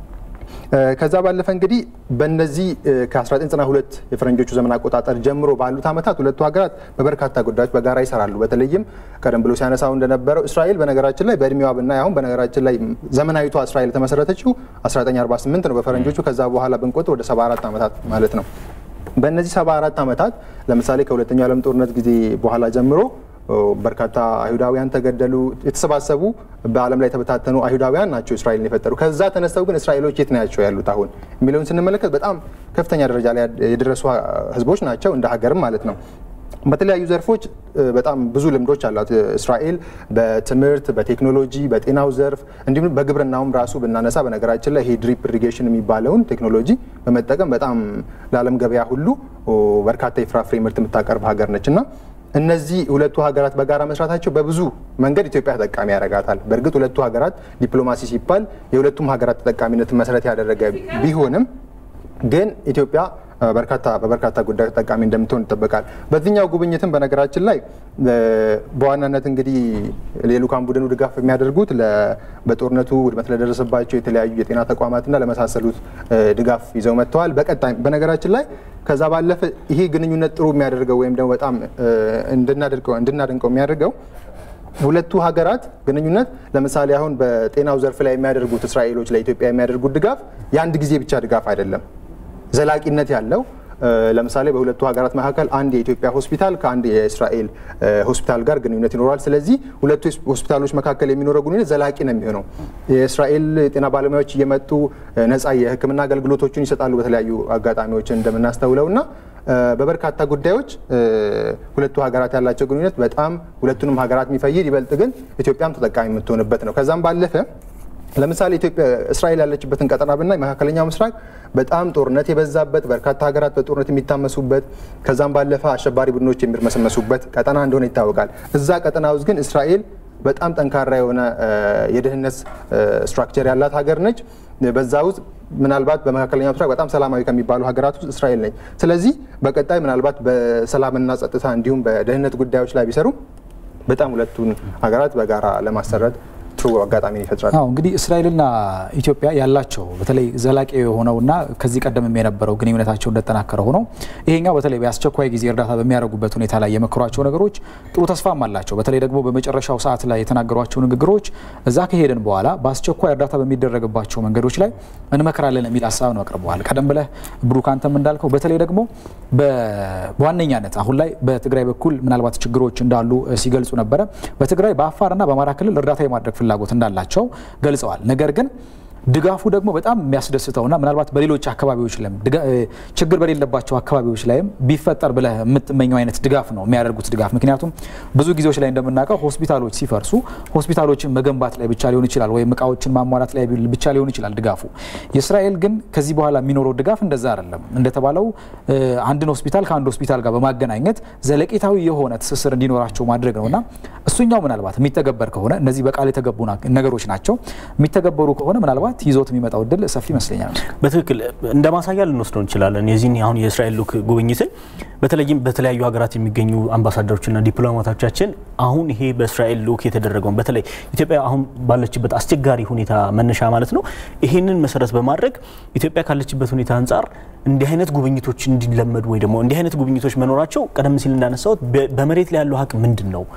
ከዛ ባለፈ እንግዲህ በእነዚህ ከ1992 የፈረንጆቹ ዘመን አቆጣጠር ጀምሮ ባሉት ዓመታት ሁለቱ ሀገራት በበርካታ ጉዳዮች በጋራ ይሰራሉ። በተለይም ቀደም ብሎ ሲያነሳው እንደነበረው እስራኤል በነገራችን ላይ በእድሜዋ ብናይ አሁን በነገራችን ላይ ዘመናዊቷ እስራኤል የተመሰረተችው 1948 ነው በፈረንጆቹ። ከዛ በኋላ ብንቆጥር ወደ 74 ዓመታት ማለት ነው። በእነዚህ 74 ዓመታት ለምሳሌ ከሁለተኛው ዓለም ጦርነት ጊዜ በኋላ ጀምሮ በርካታ አይሁዳውያን ተገደሉ። የተሰባሰቡ በዓለም ላይ የተበታተኑ አይሁዳውያን ናቸው እስራኤልን የፈጠሩ። ከዛ ተነስተው ግን እስራኤሎች የት ናቸው ያሉት አሁን የሚለውን ስንመለከት በጣም ከፍተኛ ደረጃ ላይ የደረሱ ህዝቦች ናቸው እንደ ሀገርም ማለት ነው። በተለያዩ ዘርፎች በጣም ብዙ ልምዶች አሏት እስራኤል በትምህርት፣ በቴክኖሎጂ፣ በጤናው ዘርፍ እንዲሁም በግብርናውም ራሱ ብናነሳ በነገራችን ላይ ይሄ ድሪፕ ኢሪጌሽን የሚባለውን ቴክኖሎጂ በመጠቀም በጣም ለዓለም ገበያ ሁሉ በርካታ የፍራፍሬ ምርት የምታቀርብ ሀገር ነች እና እነዚህ ሁለቱ ሀገራት በጋራ መስራታቸው በብዙ መንገድ ኢትዮጵያ ተጠቃሚ ያደርጋታል። በእርግጥ ሁለቱ ሀገራት ዲፕሎማሲ ሲባል የሁለቱም ሀገራት ተጠቃሚነትን መሰረት ያደረገ ቢሆንም ግን ኢትዮጵያ በርካታ በበርካታ ጉዳዮች ተጠቃሚ እንደምትሆን ይጠበቃል። በዚህኛው ጉብኝትም በነገራችን ላይ በዋናነት እንግዲህ የልዑካን ቡድኑ ድጋፍ የሚያደርጉት በጦርነቱ ውድመት ለደረሰባቸው የተለያዩ የጤና ተቋማትና ለመሳሰሉት ድጋፍ ይዘው መጥተዋል። በቀጣይ በነገራችን ላይ ከዛ ባለፈ ይሄ ግንኙነት ጥሩ የሚያደርገው ወይም ደግሞ በጣም እንድናደንቀው የሚያደርገው ሁለቱ ሀገራት ግንኙነት ለምሳሌ አሁን በጤናው ዘርፍ ላይ የሚያደርጉት እስራኤሎች ለኢትዮጵያ የሚያደርጉት ድጋፍ የአንድ ጊዜ ብቻ ድጋፍ አይደለም፣ ዘላቂነት ያለው ለምሳሌ በሁለቱ ሀገራት መካከል አንድ የኢትዮጵያ ሆስፒታል ከአንድ የእስራኤል ሆስፒታል ጋር ግንኙነት ይኖረዋል። ስለዚህ ሁለቱ ሆስፒታሎች መካከል የሚኖረው ግንኙነት ዘላቂ ነው የሚሆነው። የእስራኤል የጤና ባለሙያዎች እየመጡ ነጻ የሕክምና አገልግሎቶችን ይሰጣሉ በተለያዩ አጋጣሚዎች እንደምናስተውለው እና በበርካታ ጉዳዮች ሁለቱ ሀገራት ያላቸው ግንኙነት በጣም ሁለቱንም ሀገራት የሚፈይድ ይበልጥ ግን ኢትዮጵያም ተጠቃሚ የምትሆንበት ነው። ከዛም ባለፈ ለምሳሌ ኢትዮጵያ እስራኤል ያለችበትን ቀጠና ብናይ መካከለኛው ምስራቅ በጣም ጦርነት የበዛበት በርካታ ሀገራት በጦርነት የሚታመሱበት ከዛም ባለፈ አሸባሪ ቡድኖች የሚርመሰመሱበት ቀጠና እንደሆነ ይታወቃል። እዛ ቀጠና ውስጥ ግን እስራኤል በጣም ጠንካራ የሆነ የደህንነት ስትራክቸር ያላት ሀገር ነች። በዛ ውስጥ ምናልባት በመካከለኛው ምስራቅ በጣም ሰላማዊ ከሚባሉ ሀገራት ውስጥ እስራኤል ነች። ስለዚህ በቀጣይ ምናልባት በሰላምና ጸጥታ እንዲሁም በደህንነት ጉዳዮች ላይ ቢሰሩ በጣም ሁለቱን ሀገራት በጋራ ለማሰረት ጥሩ አጋጣሚ ይፈጥራል። አዎ እንግዲህ እስራኤልና ኢትዮጵያ ያላቸው በተለይ ዘላቂ የሆነውና ከዚህ ቀደም የነበረው ግንኙነታቸው እንደጠናከረ ሆኖ ይሄኛው በተለይ በአስቸኳይ ጊዜ እርዳታ በሚያደርጉበት ሁኔታ ላይ የመከሯቸው ነገሮች ጥሩ ተስፋም አላቸው። በተለይ ደግሞ በመጨረሻው ሰዓት ላይ የተናገሯቸው ንግግሮች እዛ ከሄድን በኋላ በአስቸኳይ እርዳታ በሚደረግባቸው መንገዶች ላይ እንመክራለን የሚል ሀሳብ ነው አቅርበዋል። ቀደም ብለህ ብሩክ አንተም እንዳልከው በተለይ ደግሞ በዋነኛነት አሁን ላይ በትግራይ በኩል ምናልባት ችግሮች እንዳሉ ሲገልጹ ነበረ። በትግራይ በአፋርና በአማራ ክልል እርዳታ የማድረግ ፍላጎት እንዳላቸው ገልጸዋል። ነገር ግን ድጋፉ ደግሞ በጣም የሚያስደስተውና ምናልባት በሌሎች አካባቢዎች ላይም ችግር በሌለባቸው አካባቢዎች ላይም ቢፈጠር ብለህ የምትመኘው አይነት ድጋፍ ነው የሚያደርጉት ድጋፍ። ምክንያቱም ብዙ ጊዜዎች ላይ እንደምናውቀው ሆስፒታሎች ሲፈርሱ ሆስፒታሎችን መገንባት ላይ ብቻ ሊሆን ይችላል፣ ወይም እቃዎችን ማሟላት ላይ ብቻ ሊሆን ይችላል ድጋፉ። የእስራኤል ግን ከዚህ በኋላ የሚኖረው ድጋፍ እንደዛ አይደለም። እንደተባለው አንድን ሆስፒታል ከአንድ ሆስፒታል ጋር በማገናኘት ዘለቄታዊ የሆነ ትስስር እንዲኖራቸው ማድረግ ነውና እሱኛው ምናልባት የሚተገበር ከሆነ እነዚህ በቃል የተገቡ ነገሮች ናቸው የሚተገበሩ ከሆነ ምናልባት ይዞት የሚመጣው እድል ሰፊ ይመስለኛል። በትክክል እንደ ማሳያ ልንወስደው እንችላለን። የዚህን አሁን የእስራኤል ልዑክ ጉብኝትን በተለይም በተለያዩ ሀገራት የሚገኙ አምባሳደሮችና ዲፕሎማቶቻችን አሁን ይሄ በእስራኤል ልዑክ የተደረገውን በተለይ ኢትዮጵያ አሁን ባለችበት አስቸጋሪ ሁኔታ መነሻ ማለት ነው ይህንን መሰረት በማድረግ ኢትዮጵያ ካለችበት ሁኔታ አንጻር እንዲህ አይነት ጉብኝቶች እንዲለመዱ ወይ ደግሞ እንዲህ አይነት ጉብኝቶች መኖራቸው ቀደም ሲል እንዳነሳሁት በመሬት ላይ ያለው ሀቅ ምንድን ነው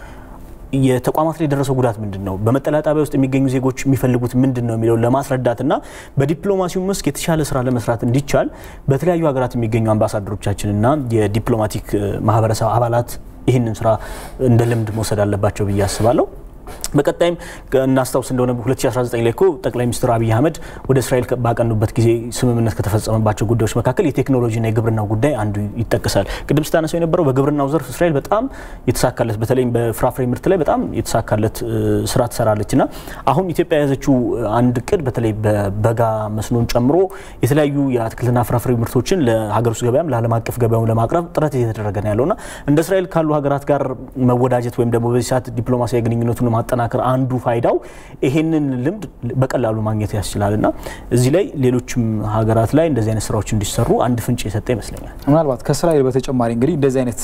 የተቋማት ላይ የደረሰው ጉዳት ምንድን ነው፣ በመጠለያ ጣቢያ ውስጥ የሚገኙ ዜጎች የሚፈልጉት ምንድን ነው የሚለውን ለማስረዳትና በዲፕሎማሲው መስክ የተሻለ ስራ ለመስራት እንዲቻል በተለያዩ ሀገራት የሚገኙ አምባሳደሮቻችንና የዲፕሎማቲክ ማህበረሰብ አባላት ይህንን ስራ እንደ ልምድ መውሰድ አለባቸው ብዬ አስባለሁ። በቀጣይም እናስታውስ እንደሆነ 2019 ላይ እኮ ጠቅላይ ሚኒስትር አብይ አህመድ ወደ እስራኤል ባቀኑበት ጊዜ ስምምነት ከተፈጸመባቸው ጉዳዮች መካከል የቴክኖሎጂና የግብርናው ጉዳይ አንዱ ይጠቀሳል። ቅድም ስታነሳው የነበረው በግብርናው ዘርፍ እስራኤል በጣም የተሳካለት በተለይም በፍራፍሬ ምርት ላይ በጣም የተሳካለት ስራ ትሰራለች እና አሁን ኢትዮጵያ የያዘችው አንድ እቅድ በተለይ በበጋ መስኖን ጨምሮ የተለያዩ የአትክልትና ፍራፍሬ ምርቶችን ለሀገር ውስጥ ገበያም ለዓለም አቀፍ ገበያም ለማቅረብ ጥረት እየተደረገ ነው ያለውና እንደ እስራኤል ካሉ ሀገራት ጋር መወዳጀት ወይም ደግሞ በዚህ ሰዓት ዲፕሎማሲያዊ ግንኙነቱን ማጠናከር አንዱ ፋይዳው ይሄንን ልምድ በቀላሉ ማግኘት ያስችላል እና እዚህ ላይ ሌሎችም ሀገራት ላይ እንደዚህ አይነት ስራዎች እንዲሰሩ አንድ ፍንጭ የሰጠ ይመስለኛል። ምናልባት ከእስራኤል በተጨማሪ እንግዲህ እንደዚህ አይነት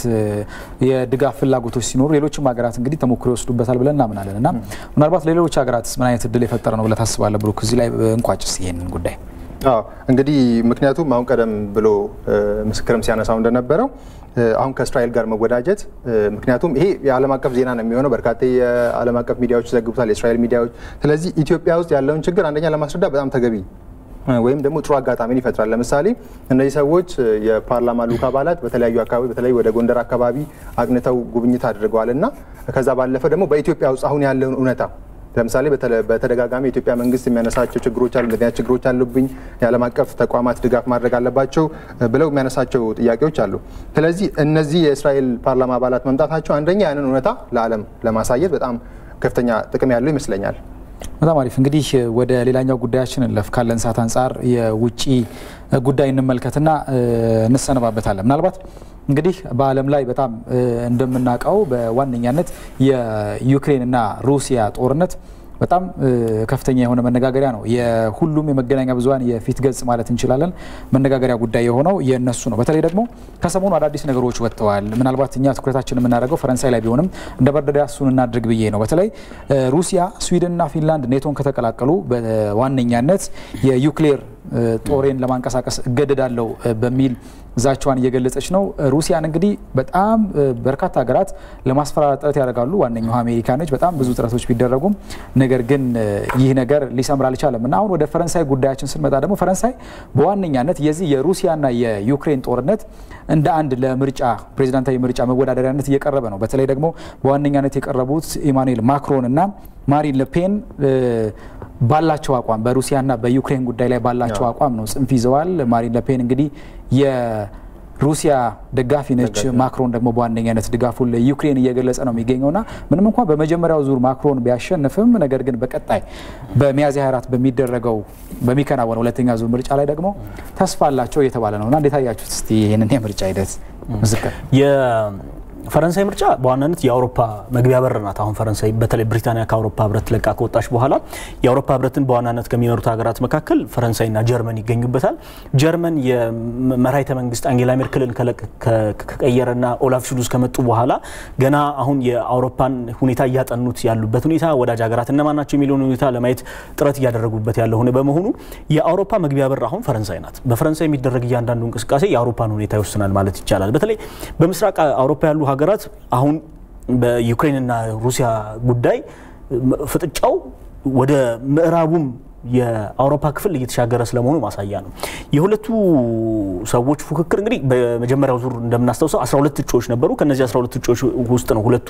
የድጋፍ ፍላጎቶች ሲኖሩ ሌሎችም ሀገራት እንግዲህ ተሞክሮ ይወስዱበታል ብለን እናምናለን እና ምናልባት ለሌሎች ሀገራት ምን አይነት እድል የፈጠረ ነው ብለህ ታስባለህ ብሩክ? እዚህ ላይ እንቋጭስ ይሄንን ጉዳይ። አዎ እንግዲህ ምክንያቱም አሁን ቀደም ብሎ ምስክርም ሲያነሳው እንደነበረው አሁን ከእስራኤል ጋር መወዳጀት ምክንያቱም ይሄ የዓለም አቀፍ ዜና ነው የሚሆነው። በርካታ የዓለም አቀፍ ሚዲያዎች ይዘግቡታል፣ የእስራኤል ሚዲያዎች። ስለዚህ ኢትዮጵያ ውስጥ ያለውን ችግር አንደኛ ለማስረዳት በጣም ተገቢ ወይም ደግሞ ጥሩ አጋጣሚን ይፈጥራል። ለምሳሌ እነዚህ ሰዎች የፓርላማ ልዑክ አባላት በተለያዩ አካባቢ በተለይ ወደ ጎንደር አካባቢ አቅንተው ጉብኝት አድርገዋል እና ከዛ ባለፈ ደግሞ በኢትዮጵያ ውስጥ አሁን ያለውን እውነታ ለምሳሌ በተደጋጋሚ የኢትዮጵያ መንግስት የሚያነሳቸው ችግሮች አሉ፣ እንደዚህ አይነት ችግሮች አሉብኝ፣ የዓለም አቀፍ ተቋማት ድጋፍ ማድረግ አለባቸው ብለው የሚያነሳቸው ጥያቄዎች አሉ። ስለዚህ እነዚህ የእስራኤል ፓርላማ አባላት መምጣታቸው አንደኛ ያንን እውነታ ለዓለም ለማሳየት በጣም ከፍተኛ ጥቅም ያለው ይመስለኛል። በጣም አሪፍ እንግዲህ ወደ ሌላኛው ጉዳያችን እንለፍ። ካለን ሰዓት አንጻር የውጭ ጉዳይ እንመልከትና እንሰነባበታለን። ምናልባት እንግዲህ በዓለም ላይ በጣም እንደምናውቀው በዋነኛነት የዩክሬንና ሩሲያ ጦርነት በጣም ከፍተኛ የሆነ መነጋገሪያ ነው። የሁሉም የመገናኛ ብዙኃን የፊት ገጽ ማለት እንችላለን መነጋገሪያ ጉዳይ የሆነው የእነሱ ነው። በተለይ ደግሞ ከሰሞኑ አዳዲስ ነገሮች ወጥተዋል። ምናልባት እኛ ትኩረታችን የምናደርገው ፈረንሳይ ላይ ቢሆንም እንደ መርደሪያ እሱን እናድርግ ብዬ ነው። በተለይ ሩሲያ፣ ስዊድንና ፊንላንድ ኔቶን ከተቀላቀሉ በዋነኛነት የዩክሌር ጦሬን ለማንቀሳቀስ እገደዳለሁ በሚል ዛቻዋን እየገለጸች ነው። ሩሲያን እንግዲህ በጣም በርካታ ሀገራት ለማስፈራራት ጥረት ያደርጋሉ። ዋነኛው አሜሪካ ነች። በጣም ብዙ ጥረቶች ቢደረጉም ነገር ግን ይህ ነገር ሊሰምር አልቻለም እና አሁን ወደ ፈረንሳይ ጉዳያችን ስንመጣ ደግሞ ፈረንሳይ በዋነኛነት የዚህ የሩሲያና የዩክሬን ጦርነት እንደ አንድ ለምርጫ ፕሬዚዳንታዊ ምርጫ መወዳደሪያነት እየቀረበ ነው። በተለይ ደግሞ በዋነኛነት የቀረቡት ኢማኑኤል ማክሮን እና ማሪን ለፔን ባላቸው አቋም በሩሲያና በዩክሬን ጉዳይ ላይ ባላቸው አቋም ነው ጽንፍ ይዘዋል። ማሪን ለፔን እንግዲህ የሩሲያ ደጋፊ ነች። ማክሮን ደግሞ በዋነኛነት ድጋፉን ለዩክሬን እየገለጸ ነው የሚገኘውና ምንም እንኳን በመጀመሪያው ዙር ማክሮን ቢያሸንፍም ነገር ግን በቀጣይ በሚያዝያ 24 በሚደረገው በሚከናወነው ሁለተኛ ዙር ምርጫ ላይ ደግሞ ተስፋ አላቸው እየተባለ ነው እና እንዴት አያችሁት እስቲ ይህንን የምርጫ ሂደት ምስክር ፈረንሳይ ምርጫ በዋናነት የአውሮፓ መግቢያ በር ናት። አሁን ፈረንሳይ በተለይ ብሪታንያ ከአውሮፓ ህብረት ለቃ ከወጣች በኋላ የአውሮፓ ህብረትን በዋናነት ከሚመሩት ሀገራት መካከል ፈረንሳይና ጀርመን ይገኙበታል። ጀርመን የመራሒተ መንግስት አንጌላ ሜርክልን ከቀየረና ኦላፍ ሹሉዝ ከመጡ በኋላ ገና አሁን የአውሮፓን ሁኔታ እያጠኑት ያሉበት ሁኔታ ወዳጅ ሀገራት እነማን ናቸው የሚለውን ሁኔታ ለማየት ጥረት እያደረጉበት ያለ ሆነ በመሆኑ የአውሮፓ መግቢያ በር አሁን ፈረንሳይ ናት። በፈረንሳይ የሚደረግ እያንዳንዱ እንቅስቃሴ የአውሮፓን ሁኔታ ይወስናል ማለት ይቻላል። በተለይ በምስራቅ አውሮፓ ያሉ ሀገራት አሁን በዩክሬንና ሩሲያ ጉዳይ ፍጥጫው ወደ ምዕራቡም የአውሮፓ ክፍል እየተሻገረ ስለመሆኑ ማሳያ ነው። የሁለቱ ሰዎች ፉክክር እንግዲህ በመጀመሪያው ዙር እንደምናስታውሰው 12 እጩዎች ነበሩ። ከነዚህ 12 እጩዎች ውስጥ ነው ሁለቱ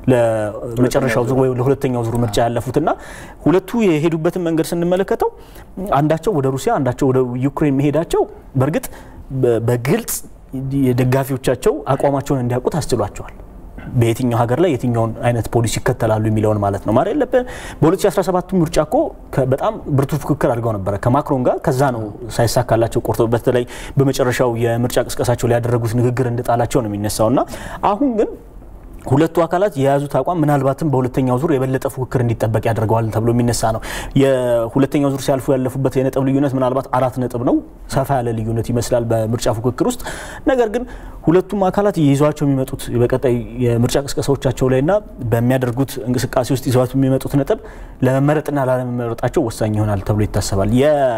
ለመጨረሻው ዙር ወይም ለሁለተኛው ዙር ምርጫ ያለፉትና ሁለቱ የሄዱበትን መንገድ ስንመለከተው አንዳቸው ወደ ሩሲያ፣ አንዳቸው ወደ ዩክሬን መሄዳቸው በእርግጥ በግልጽ የደጋፊዎቻቸው አቋማቸውን እንዲያውቁት አስችሏቸዋል። በየትኛው ሀገር ላይ የትኛውን አይነት ፖሊሲ ይከተላሉ የሚለውን ማለት ነው። ማሪን ለፔን በ2017 ምርጫ እኮ በጣም ብርቱ ፉክክር አድርገው ነበረ ከማክሮን ጋር። ከዛ ነው ሳይሳካላቸው ቆርጦ በተለይ በመጨረሻው የምርጫ ቅስቀሳቸው ላይ ያደረጉት ንግግር እንደጣላቸው ነው የሚነሳው እና አሁን ግን ሁለቱ አካላት የያዙት አቋም ምናልባትም በሁለተኛው ዙር የበለጠ ፉክክር እንዲጠበቅ ያደርገዋል ተብሎ የሚነሳ ነው። የሁለተኛው ዙር ሲያልፉ ያለፉበት የነጥብ ልዩነት ምናልባት አራት ነጥብ ነው። ሰፋ ያለ ልዩነት ይመስላል በምርጫ ፉክክር ውስጥ። ነገር ግን ሁለቱም አካላት ይዟቸው የሚመጡት በቀጣይ የምርጫ ቅስቀሳዎቻቸው ላይና በሚያደርጉት እንቅስቃሴ ውስጥ ይዘዋት የሚመጡት ነጥብ ለመመረጥና ላለመመረጣቸው ወሳኝ ይሆናል ተብሎ ይታሰባል።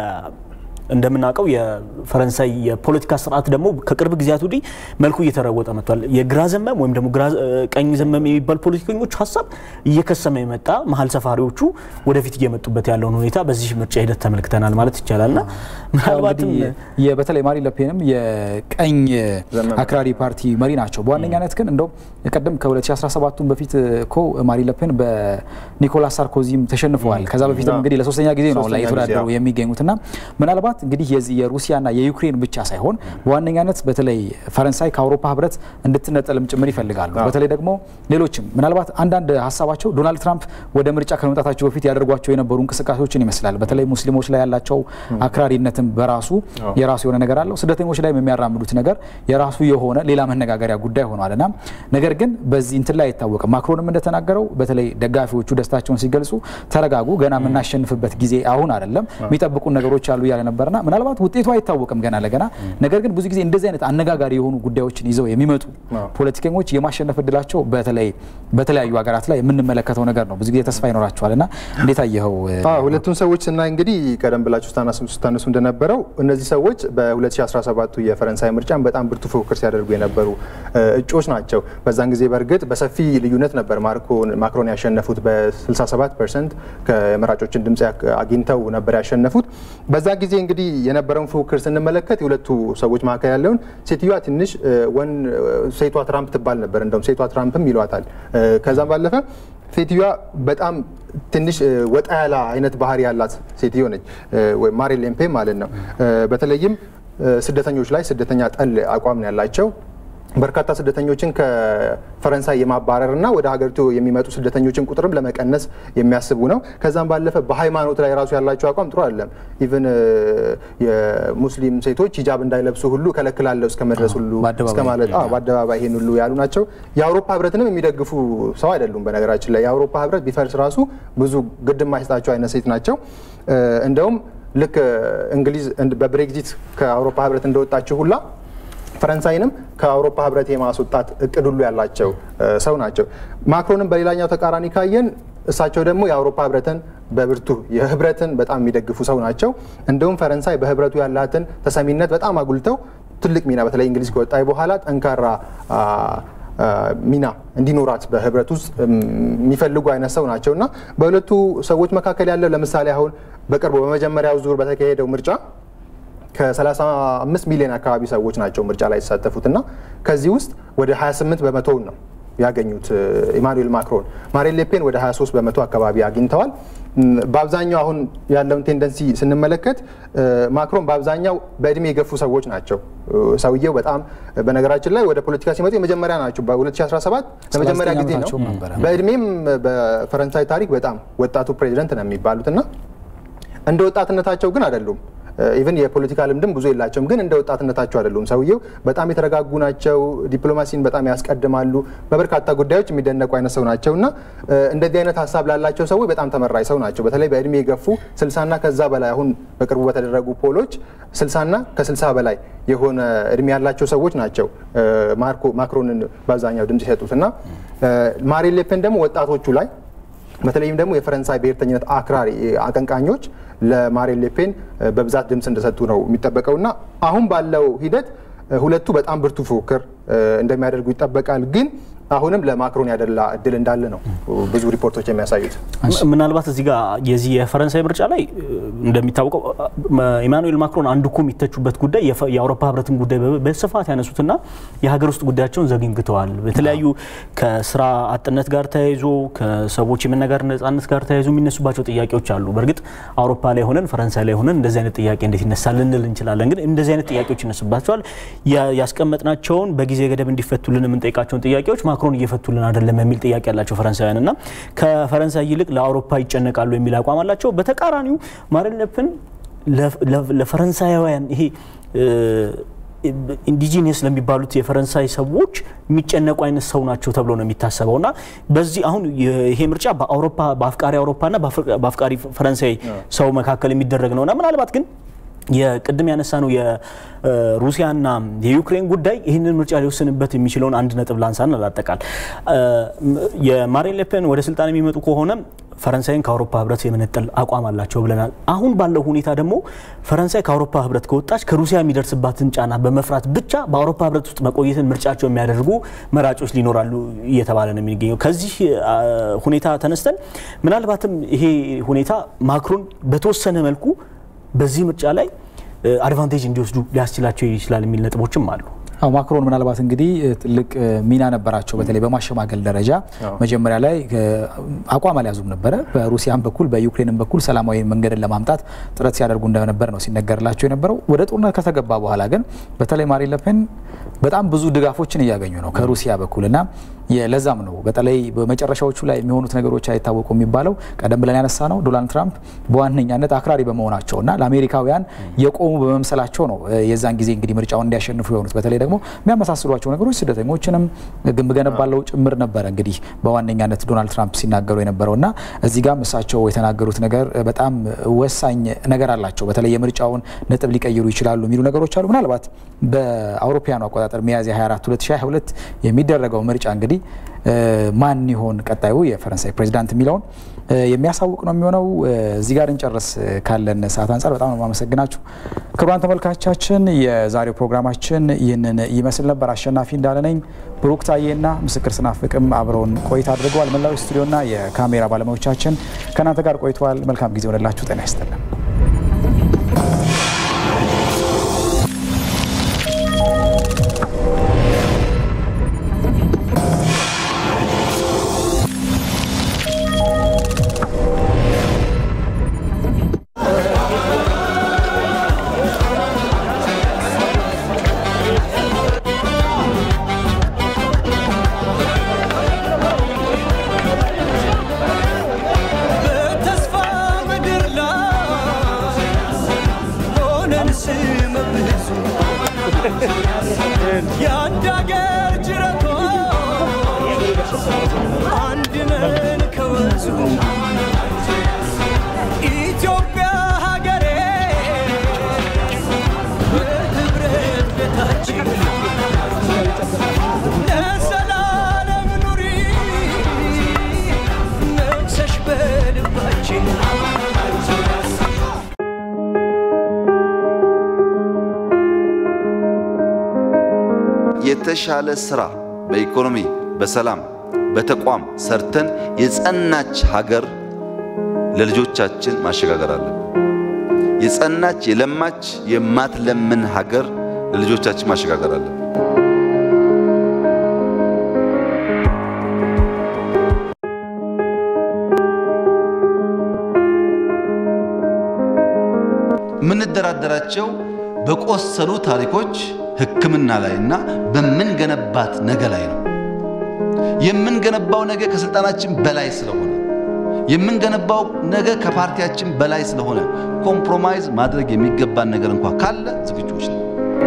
እንደምናውቀው የፈረንሳይ የፖለቲካ ስርዓት ደግሞ ከቅርብ ጊዜያት ወዲህ መልኩ እየተለወጠ መጥቷል። የግራ ዘመም ወይም ደግሞ ቀኝ ዘመም የሚባል ፖለቲከኞች ሀሳብ እየከሰመ የመጣ መሀል ሰፋሪዎቹ ወደፊት እየመጡበት ያለውን ሁኔታ በዚህ ምርጫ ሂደት ተመልክተናል ማለት ይቻላል ና ምናልባትም በተለይ ማሪን ለፔንም የቀኝ አክራሪ ፓርቲ መሪ ናቸው። በዋነኛነት ግን እንደውም ቀደም ከ2017 በፊት እኮ ማሪን ለፔን በኒኮላስ ሳርኮዚም ተሸንፈዋል። ከዛ በፊትም እንግዲህ ለሶስተኛ ጊዜ ነው ላይ የተወዳደሩ የሚገኙት ና ምናልባት እንግዲህ የዚህ የሩሲያና የዩክሬን ብቻ ሳይሆን በዋነኛነት በተለይ ፈረንሳይ ከአውሮፓ ህብረት እንድትነጠልም ጭምር ይፈልጋሉ። በተለይ ደግሞ ሌሎችም ምናልባት አንዳንድ ሀሳባቸው ዶናልድ ትራምፕ ወደ ምርጫ ከመምጣታቸው በፊት ያደርጓቸው የነበሩ እንቅስቃሴዎችን ይመስላል። በተለይ ሙስሊሞች ላይ ያላቸው አክራሪነትም በራሱ የራሱ የሆነ ነገር አለው። ስደተኞች ላይ የሚያራምዱት ነገር የራሱ የሆነ ሌላ መነጋገሪያ ጉዳይ ሆኗል እና ነገር ግን በዚህ እንትን ላይ አይታወቅም። ማክሮንም እንደተናገረው በተለይ ደጋፊዎቹ ደስታቸውን ሲገልጹ ተረጋጉ፣ ገና የምናሸንፍበት ጊዜ አሁን አይደለም፣ የሚጠብቁን ነገሮች አሉ እያለ ነበርና ምናልባት ውጤቱ አይታወቅም ገና ለገና። ነገር ግን ብዙ ጊዜ እንደዚህ አይነት አነጋጋሪ የሆኑ ጉዳዮችን ይዘው የሚመጡ ፖለቲከኞች የማሸነፍ እድላቸው በተለይ በተለያዩ ሀገራት ላይ የምንመለከተው ነገር ነው። ብዙ ጊዜ ተስፋ ይኖራቸዋል እና እንዴት አየኸው? ሁለቱን ሰዎች ስናይ እንግዲህ ቀደም ብላችሁ ስታነሱ እንደነበረው እነዚህ ሰዎች በ2017 የፈረንሳይ ምርጫን በጣም ብርቱ ፉክክር ሲያደርጉ የነበሩ እጩዎች ናቸው። በዛን ጊዜ በእርግጥ በሰፊ ልዩነት ነበር ማክሮን ያሸነፉት። በ67 ፐርሰንት ከመራጮችን ድምፅ አግኝተው ነበር ያሸነፉት። በዛ ጊዜ እንግዲህ የነበረውን ፉክክር ስንመለከት የሁለቱ ሰዎች መካከል ያለውን ሴትዮዋ ትንሽ ወን ሴቷ ትራምፕ ትባል ነበር፣ እንደውም ሴቷ ትራምፕም ይሏታል። ከዛም ባለፈ ሴትዮዋ በጣም ትንሽ ወጣ ያለ አይነት ባህሪ ያላት ሴትዮ ነች፣ ወይም ማሪን ሌፔን ማለት ነው። በተለይም ስደተኞች ላይ ስደተኛ ጠል አቋም ነው ያላቸው። በርካታ ስደተኞችን ከፈረንሳይ የማባረር እና ወደ ሀገሪቱ የሚመጡ ስደተኞችን ቁጥርም ለመቀነስ የሚያስቡ ነው። ከዛም ባለፈ በሃይማኖት ላይ ራሱ ያላቸው አቋም ጥሩ አይደለም። ኢቨን የሙስሊም ሴቶች ሂጃብ እንዳይለብሱ ሁሉ ከለክላለሁ እስከ መድረስ ሁሉ እስከ ማለት በአደባባይ ይሄን ሁሉ ያሉ ናቸው። የአውሮፓ ህብረትንም የሚደግፉ ሰው አይደሉም። በነገራችን ላይ የአውሮፓ ህብረት ቢፈርስ ራሱ ብዙ ግድ የማይሰጣቸው አይነት ሴት ናቸው። እንደውም ልክ እንግሊዝ በብሬግዚት ከአውሮፓ ህብረት እንደወጣችው ሁላ ፈረንሳይንም ከአውሮፓ ህብረት የማስወጣት እቅድ ሁሉ ያላቸው ሰው ናቸው። ማክሮንም በሌላኛው ተቃራኒ ካየን እሳቸው ደግሞ የአውሮፓ ህብረትን በብርቱ የህብረትን በጣም የሚደግፉ ሰው ናቸው። እንደውም ፈረንሳይ በህብረቱ ያላትን ተሰሚነት በጣም አጉልተው ትልቅ ሚና በተለይ እንግሊዝ ከወጣች በኋላ ጠንካራ ሚና እንዲኖራት በህብረት ውስጥ የሚፈልጉ አይነት ሰው ናቸው እና በሁለቱ ሰዎች መካከል ያለው ለምሳሌ አሁን በቅርቡ በመጀመሪያው ዙር በተካሄደው ምርጫ ከ35 ሚሊዮን አካባቢ ሰዎች ናቸው ምርጫ ላይ የተሳተፉት እና ከዚህ ውስጥ ወደ 28 በመቶውን ነው ያገኙት ኢማኑኤል ማክሮን። ማሪን ሌፔን ወደ 23 በመቶ አካባቢ አግኝተዋል። በአብዛኛው አሁን ያለውን ቴንደንሲ ስንመለከት ማክሮን በአብዛኛው በእድሜ የገፉ ሰዎች ናቸው። ሰውየው በጣም በነገራችን ላይ ወደ ፖለቲካ ሲመጡ የመጀመሪያ ናቸው። በ2017 ለመጀመሪያ ጊዜ ነው። በእድሜም በፈረንሳይ ታሪክ በጣም ወጣቱ ፕሬዚደንት ነው የሚባሉት እና እንደ ወጣትነታቸው ግን አይደሉም። ኢቨን የፖለቲካ ልምድም ብዙ የላቸውም፣ ግን እንደ ወጣትነታቸው አይደሉም። ሰውየው በጣም የተረጋጉ ናቸው። ዲፕሎማሲን በጣም ያስቀድማሉ። በበርካታ ጉዳዮች የሚደነቁ አይነት ሰው ናቸው እና እንደዚህ አይነት ሀሳብ ላላቸው ሰዎች በጣም ተመራጭ ሰው ናቸው። በተለይ በእድሜ የገፉ ስልሳና ከዛ በላይ አሁን በቅርቡ በተደረጉ ፖሎች ስልሳና ከስልሳ በላይ የሆነ እድሜ ያላቸው ሰዎች ናቸው ማክሮንን በአብዛኛው ድምጽ የሰጡት እና ማሪን ሌፔን ደግሞ ወጣቶቹ ላይ በተለይም ደግሞ የፈረንሳይ ብሔርተኝነት አክራሪ አቀንቃኞች ለማሪን ሌፔን በብዛት ድምፅ እንደሰጡ ነው የሚጠበቀው እና አሁን ባለው ሂደት ሁለቱ በጣም ብርቱ ፉክክር እንደሚያደርጉ ይጠበቃል ግን አሁንም ለማክሮን ያደላ እድል እንዳለ ነው ብዙ ሪፖርቶች የሚያሳዩት። ምናልባት እዚህ ጋር የዚህ የፈረንሳይ ምርጫ ላይ እንደሚታወቀው ኢማኑኤል ማክሮን አንዱ እኮ የሚተቹበት ጉዳይ የአውሮፓ ህብረትን ጉዳይ በስፋት ያነሱትና የሀገር ውስጥ ጉዳያቸውን ዘግንግተዋል። በተለያዩ ከስራ አጥነት ጋር ተያይዞ ከሰዎች የመናገር ነጻነት ጋር ተያይዞ የሚነሱባቸው ጥያቄዎች አሉ። በእርግጥ አውሮፓ ላይ ሆነን ፈረንሳይ ላይ ሆነን እንደዚህ አይነት ጥያቄ እንዴት ይነሳል ልንል እንችላለን። ግን እንደዚህ አይነት ጥያቄዎች ይነሱባቸዋል። ያስቀመጥናቸውን በጊዜ ገደብ እንዲፈቱልን የምንጠይቃቸውን ጥያቄዎች ማክሮን እየፈቱልን አይደለም የሚል ጥያቄ ያላቸው ፈረንሳውያን እና ከፈረንሳይ ይልቅ ለአውሮፓ ይጨነቃሉ የሚል አቋም አላቸው። በተቃራኒው ማሪን ሌፔን ለፈረንሳያውያን ይሄ ኢንዲጂኒየስ ለሚባሉት የፈረንሳይ ሰዎች የሚጨነቁ አይነት ሰው ናቸው ተብሎ ነው የሚታሰበው እና በዚህ አሁን ይሄ ምርጫ በአውሮፓ በአፍቃሪ አውሮፓና በአፍቃሪ ፈረንሳይ ሰው መካከል የሚደረግ ነውና ምናልባት ግን የቅድም ያነሳ ነው የሩሲያና የዩክሬን ጉዳይ ይህንን ምርጫ ሊወስንበት የሚችለውን አንድ ነጥብ ላንሳን ላጠቃል። የማሪን ሌፔን ወደ ስልጣን የሚመጡ ከሆነ ፈረንሳይን ከአውሮፓ ህብረት የመነጠል አቋም አላቸው ብለናል። አሁን ባለው ሁኔታ ደግሞ ፈረንሳይ ከአውሮፓ ህብረት ከወጣች ከሩሲያ የሚደርስባትን ጫና በመፍራት ብቻ በአውሮፓ ህብረት ውስጥ መቆየትን ምርጫቸው የሚያደርጉ መራጮች ሊኖራሉ እየተባለ ነው የሚገኘው። ከዚህ ሁኔታ ተነስተን ምናልባትም ይሄ ሁኔታ ማክሮን በተወሰነ መልኩ በዚህ ምርጫ ላይ አድቫንቴጅ እንዲወስዱ ሊያስችላቸው ይችላል የሚል ነጥቦችም አሉ። አዎ ማክሮን ምናልባት እንግዲህ ትልቅ ሚና ነበራቸው። በተለይ በማሸማገል ደረጃ መጀመሪያ ላይ አቋም አልያዙም ነበረ። በሩሲያም በኩል በዩክሬንም በኩል ሰላማዊ መንገድን ለማምጣት ጥረት ሲያደርጉ እንደነበር ነው ሲነገርላቸው የነበረው። ወደ ጦርነት ከተገባ በኋላ ግን በተለይ ማሪን ለፔን በጣም ብዙ ድጋፎችን እያገኙ ነው ከሩሲያ በኩል እና ለዛም ነው በተለይ በመጨረሻዎቹ ላይ የሚሆኑት ነገሮች አይታወቁ የሚባለው ቀደም ብለን ያነሳ ነው ዶናልድ ትራምፕ በዋነኛነት አክራሪ በመሆናቸው እና ለአሜሪካውያን የቆሙ በመምሰላቸው ነው የዛን ጊዜ እንግዲህ ምርጫውን እንዲያሸንፉ የሆኑት። በተለይ ደግሞ የሚያመሳስሏቸው ነገሮች ስደተኞችንም ግንብ ገነባለው ጭምር ነበረ እንግዲህ በዋነኛነት ዶናልድ ትራምፕ ሲናገሩ የነበረው እና እዚህ ጋም እሳቸው የተናገሩት ነገር በጣም ወሳኝ ነገር አላቸው። በተለይ የምርጫውን ነጥብ ሊቀይሩ ይችላሉ የሚሉ ነገሮች አሉ። ምናልባት በአውሮፓውያኑ አቆጣጠር ሚያዝያ 24 2022 የሚደረገው ምርጫ እንግዲህ ማን ይሆን ቀጣዩ የፈረንሳይ ፕሬዚዳንት የሚለውን የሚያሳውቅ ነው የሚሆነው። እዚህ ጋር እንጨርስ ካለን ሰዓት አንጻር በጣም ነው የማመሰግናችሁ ክቡራን ተመልካቾቻችን። የዛሬው ፕሮግራማችን ይህንን ይመስል ነበር። አሸናፊ እንዳለ ነኝ። ብሩክ ታዬና ምስክር ስናፍቅም አብረውን ቆይታ አድርገዋል። መላው ስቱዲዮና የካሜራ ባለሙያዎቻችን ከእናንተ ጋር ቆይተዋል። መልካም ጊዜ ሆነላችሁ። ጤና ይስጥልን። ነን የአንድ አገር ጅረቶች አንድ ነን ከወንዙ ኢትዮጵያ ሀገሬ በህብረት ቤታችን ለዘላለም ኑሪ ነግሰሽ በልባችን የተሻለ ስራ በኢኮኖሚ፣ በሰላም፣ በተቋም ሰርተን የጸናች ሀገር ለልጆቻችን ማሸጋገር አለን። የጸናች የለማች የማትለምን ሀገር ለልጆቻችን ማሸጋገር አለን። የምንደራደራቸው በቆሰሉ ታሪኮች ሕክምና ላይ እና በምንገነባት ነገ ላይ ነው። የምንገነባው ነገ ከስልጣናችን በላይ ስለሆነ የምንገነባው ነገ ከፓርቲያችን በላይ ስለሆነ ኮምፕሮማይዝ ማድረግ የሚገባን ነገር እንኳ ካለ ዝግጁዎች ነው።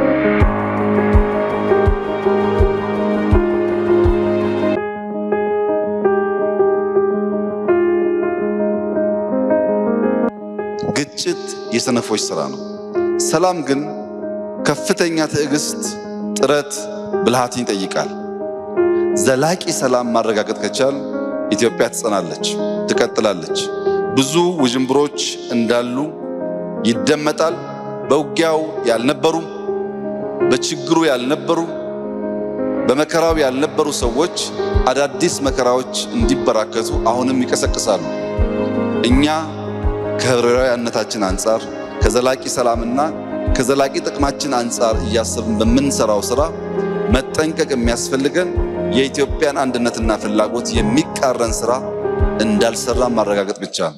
ግጭት የሰነፎች ስራ ነው። ሰላም ግን ከፍተኛ ትዕግስት፣ ጥረት፣ ብልሃትን ይጠይቃል። ዘላቂ ሰላም ማረጋገጥ ከቻል ኢትዮጵያ ትጸናለች፣ ትቀጥላለች። ብዙ ውዥንብሮች እንዳሉ ይደመጣል። በውጊያው ያልነበሩ፣ በችግሩ ያልነበሩ፣ በመከራው ያልነበሩ ሰዎች አዳዲስ መከራዎች እንዲበራከቱ አሁንም ይቀሰቅሳሉ። እኛ ከህብራዊነታችን አንጻር ከዘላቂ ሰላምና ከዘላቂ ጥቅማችን አንጻር እያሰብን በምንሰራው ስራ መጠንቀቅ የሚያስፈልገን የኢትዮጵያን አንድነትና ፍላጎት የሚቃረን ስራ እንዳልሰራ ማረጋገጥ ብቻ ነው።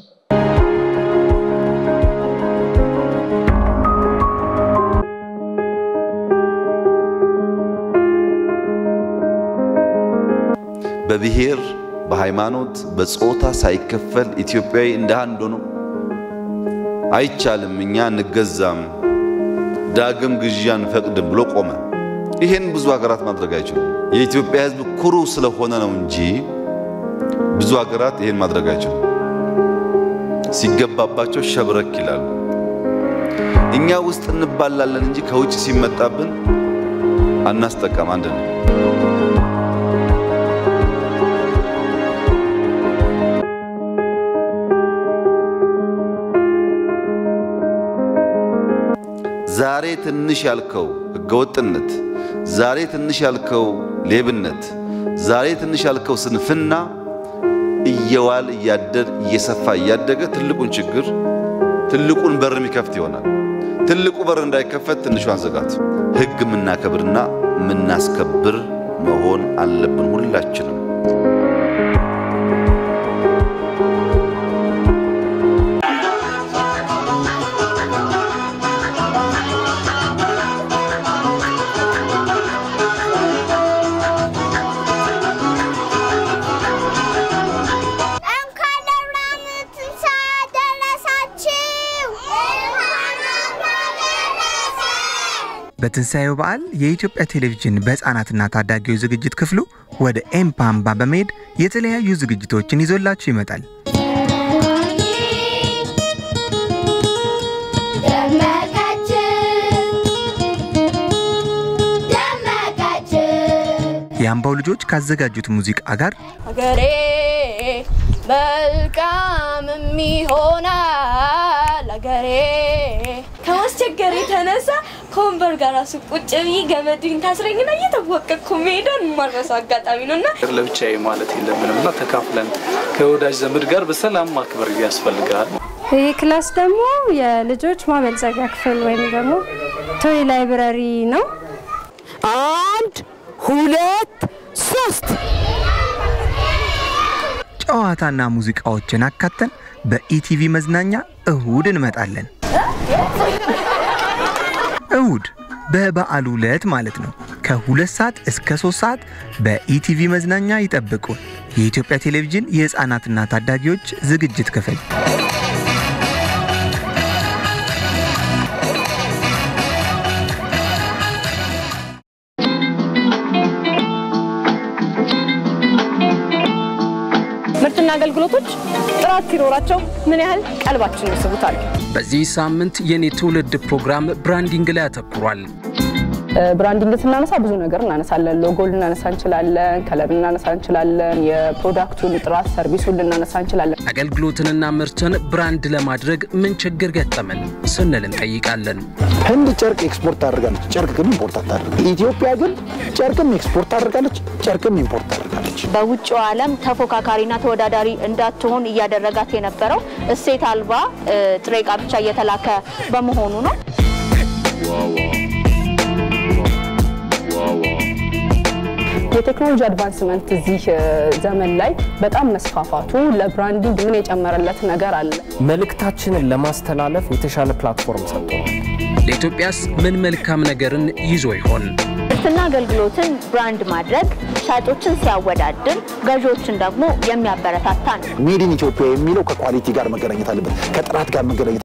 በብሔር፣ በሃይማኖት፣ በጾታ ሳይከፈል ኢትዮጵያዊ እንደ አንድ ሆኖ አይቻልም፣ እኛ እንገዛም፣ ዳግም ግዢ አንፈቅድም ብሎ ቆመ። ይሄን ብዙ ሀገራት ማድረግ አይችሉም። የኢትዮጵያ ሕዝብ ኩሩ ስለሆነ ነው እንጂ ብዙ ሀገራት ይሄን ማድረግ አይችሉም። ሲገባባቸው ሸብረክ ይላሉ። እኛ ውስጥ እንባላለን እንጂ ከውጭ ሲመጣብን አናስጠቃም። አንድ ነው። ዛሬ ትንሽ ያልከው ህገወጥነት፣ ዛሬ ትንሽ ያልከው ሌብነት፣ ዛሬ ትንሽ ያልከው ስንፍና እየዋል እያደር እየሰፋ እያደገ ትልቁን ችግር ትልቁን በር የሚከፍት ይሆናል። ትልቁ በር እንዳይከፈት ትንሿን ዘጋት። ህግ የምናከብርና የምናስከብር መሆን አለብን ሁላችንም። እንኳን ለብርሃነ ትንሣኤ አደረሳችሁ። በትንሣኤው በዓል የኢትዮጵያ ቴሌቪዥን በሕፃናትና ታዳጊዎች ዝግጅት ክፍሉ ወደ ኤምፓምባ በመሄድ የተለያዩ ዝግጅቶችን ይዞላችሁ ይመጣል። ደመቀች ደመቀች የአምባው ልጆች ካዘጋጁት ሙዚቃ ጋር ሀገሬ መልካምም ይሆናል ሀገሬ ከማስቸገር የተነሳ ከወንበር ጋር ራሱ ቁጭ ብዬ ገመድን ታስረኝና እየተወቀቅኩ መሄዷን የማልረሳው አጋጣሚ ነው እና ለብቻዬ ማለት የለብንም እና ተካፍለን ከወዳጅ ዘመድ ጋር በሰላም ማክበር ያስፈልጋል። ይህ ክላስ ደግሞ የልጆች ማበልጸጊያ ክፍል ወይም ደግሞ ቶይ ላይብረሪ ነው። አንድ ሁለት ሶስት ጨዋታና ሙዚቃዎችን አካተን በኢቲቪ መዝናኛ እሁድ እንመጣለን። እሁድ በበዓሉ ዕለት ማለት ነው። ከሁለት ሰዓት እስከ ሶስት ሰዓት በኢቲቪ መዝናኛ ይጠብቁን። የኢትዮጵያ ቴሌቪዥን የሕፃናትና ታዳጊዎች ዝግጅት ክፍል ምርትና አገልግሎቶች ጥራት ሲኖራቸው ምን ያህል ቀልባችን ይስቡታል። በዚህ ሳምንት የኔ ትውልድ ፕሮግራም ብራንዲንግ ላይ ያተኩሯል። ብራንዲንግ ስናነሳ ብዙ ነገር እናነሳለን። ሎጎ ልናነሳ እንችላለን፣ ከለር ልናነሳ እንችላለን፣ የፕሮዳክቱን ጥራት፣ ሰርቪሱን ልናነሳ እንችላለን። አገልግሎትንና ምርትን ብራንድ ለማድረግ ምን ችግር ገጠመን ስንል እንጠይቃለን። ህንድ ጨርቅ ኤክስፖርት ታደርጋለች፣ ጨርቅ ግን ኢምፖርት አታደርግ። ኢትዮጵያ ግን ጨርቅም ኤክስፖርት ታደርጋለች፣ ጨርቅም ኢምፖርት ታደርጋለች። በውጭው ዓለም ተፎካካሪና ተወዳዳሪ እንዳትሆን እያደረጋት የነበረው እሴት አልባ ጥሬ ዕቃ ብቻ እየተላከ በመሆኑ ነው። የቴክኖሎጂ አድቫንስመንት እዚህ ዘመን ላይ በጣም መስፋፋቱ ለብራንዲንግ ምን የጨመረለት ነገር አለ? መልእክታችንን ለማስተላለፍ የተሻለ ፕላትፎርም ሰጥቶናል። ለኢትዮጵያስ ምን መልካም ነገርን ይዞ ይሆን? ምርትና አገልግሎትን ብራንድ ማድረግ ሻጮችን ሲያወዳድር፣ ገዢዎችን ደግሞ የሚያበረታታ ነው። ሜድ ኢን ኢትዮጵያ የሚለው ከኳሊቲ ጋር መገናኘት አለበት፣ ከጥራት ጋር መገናኘት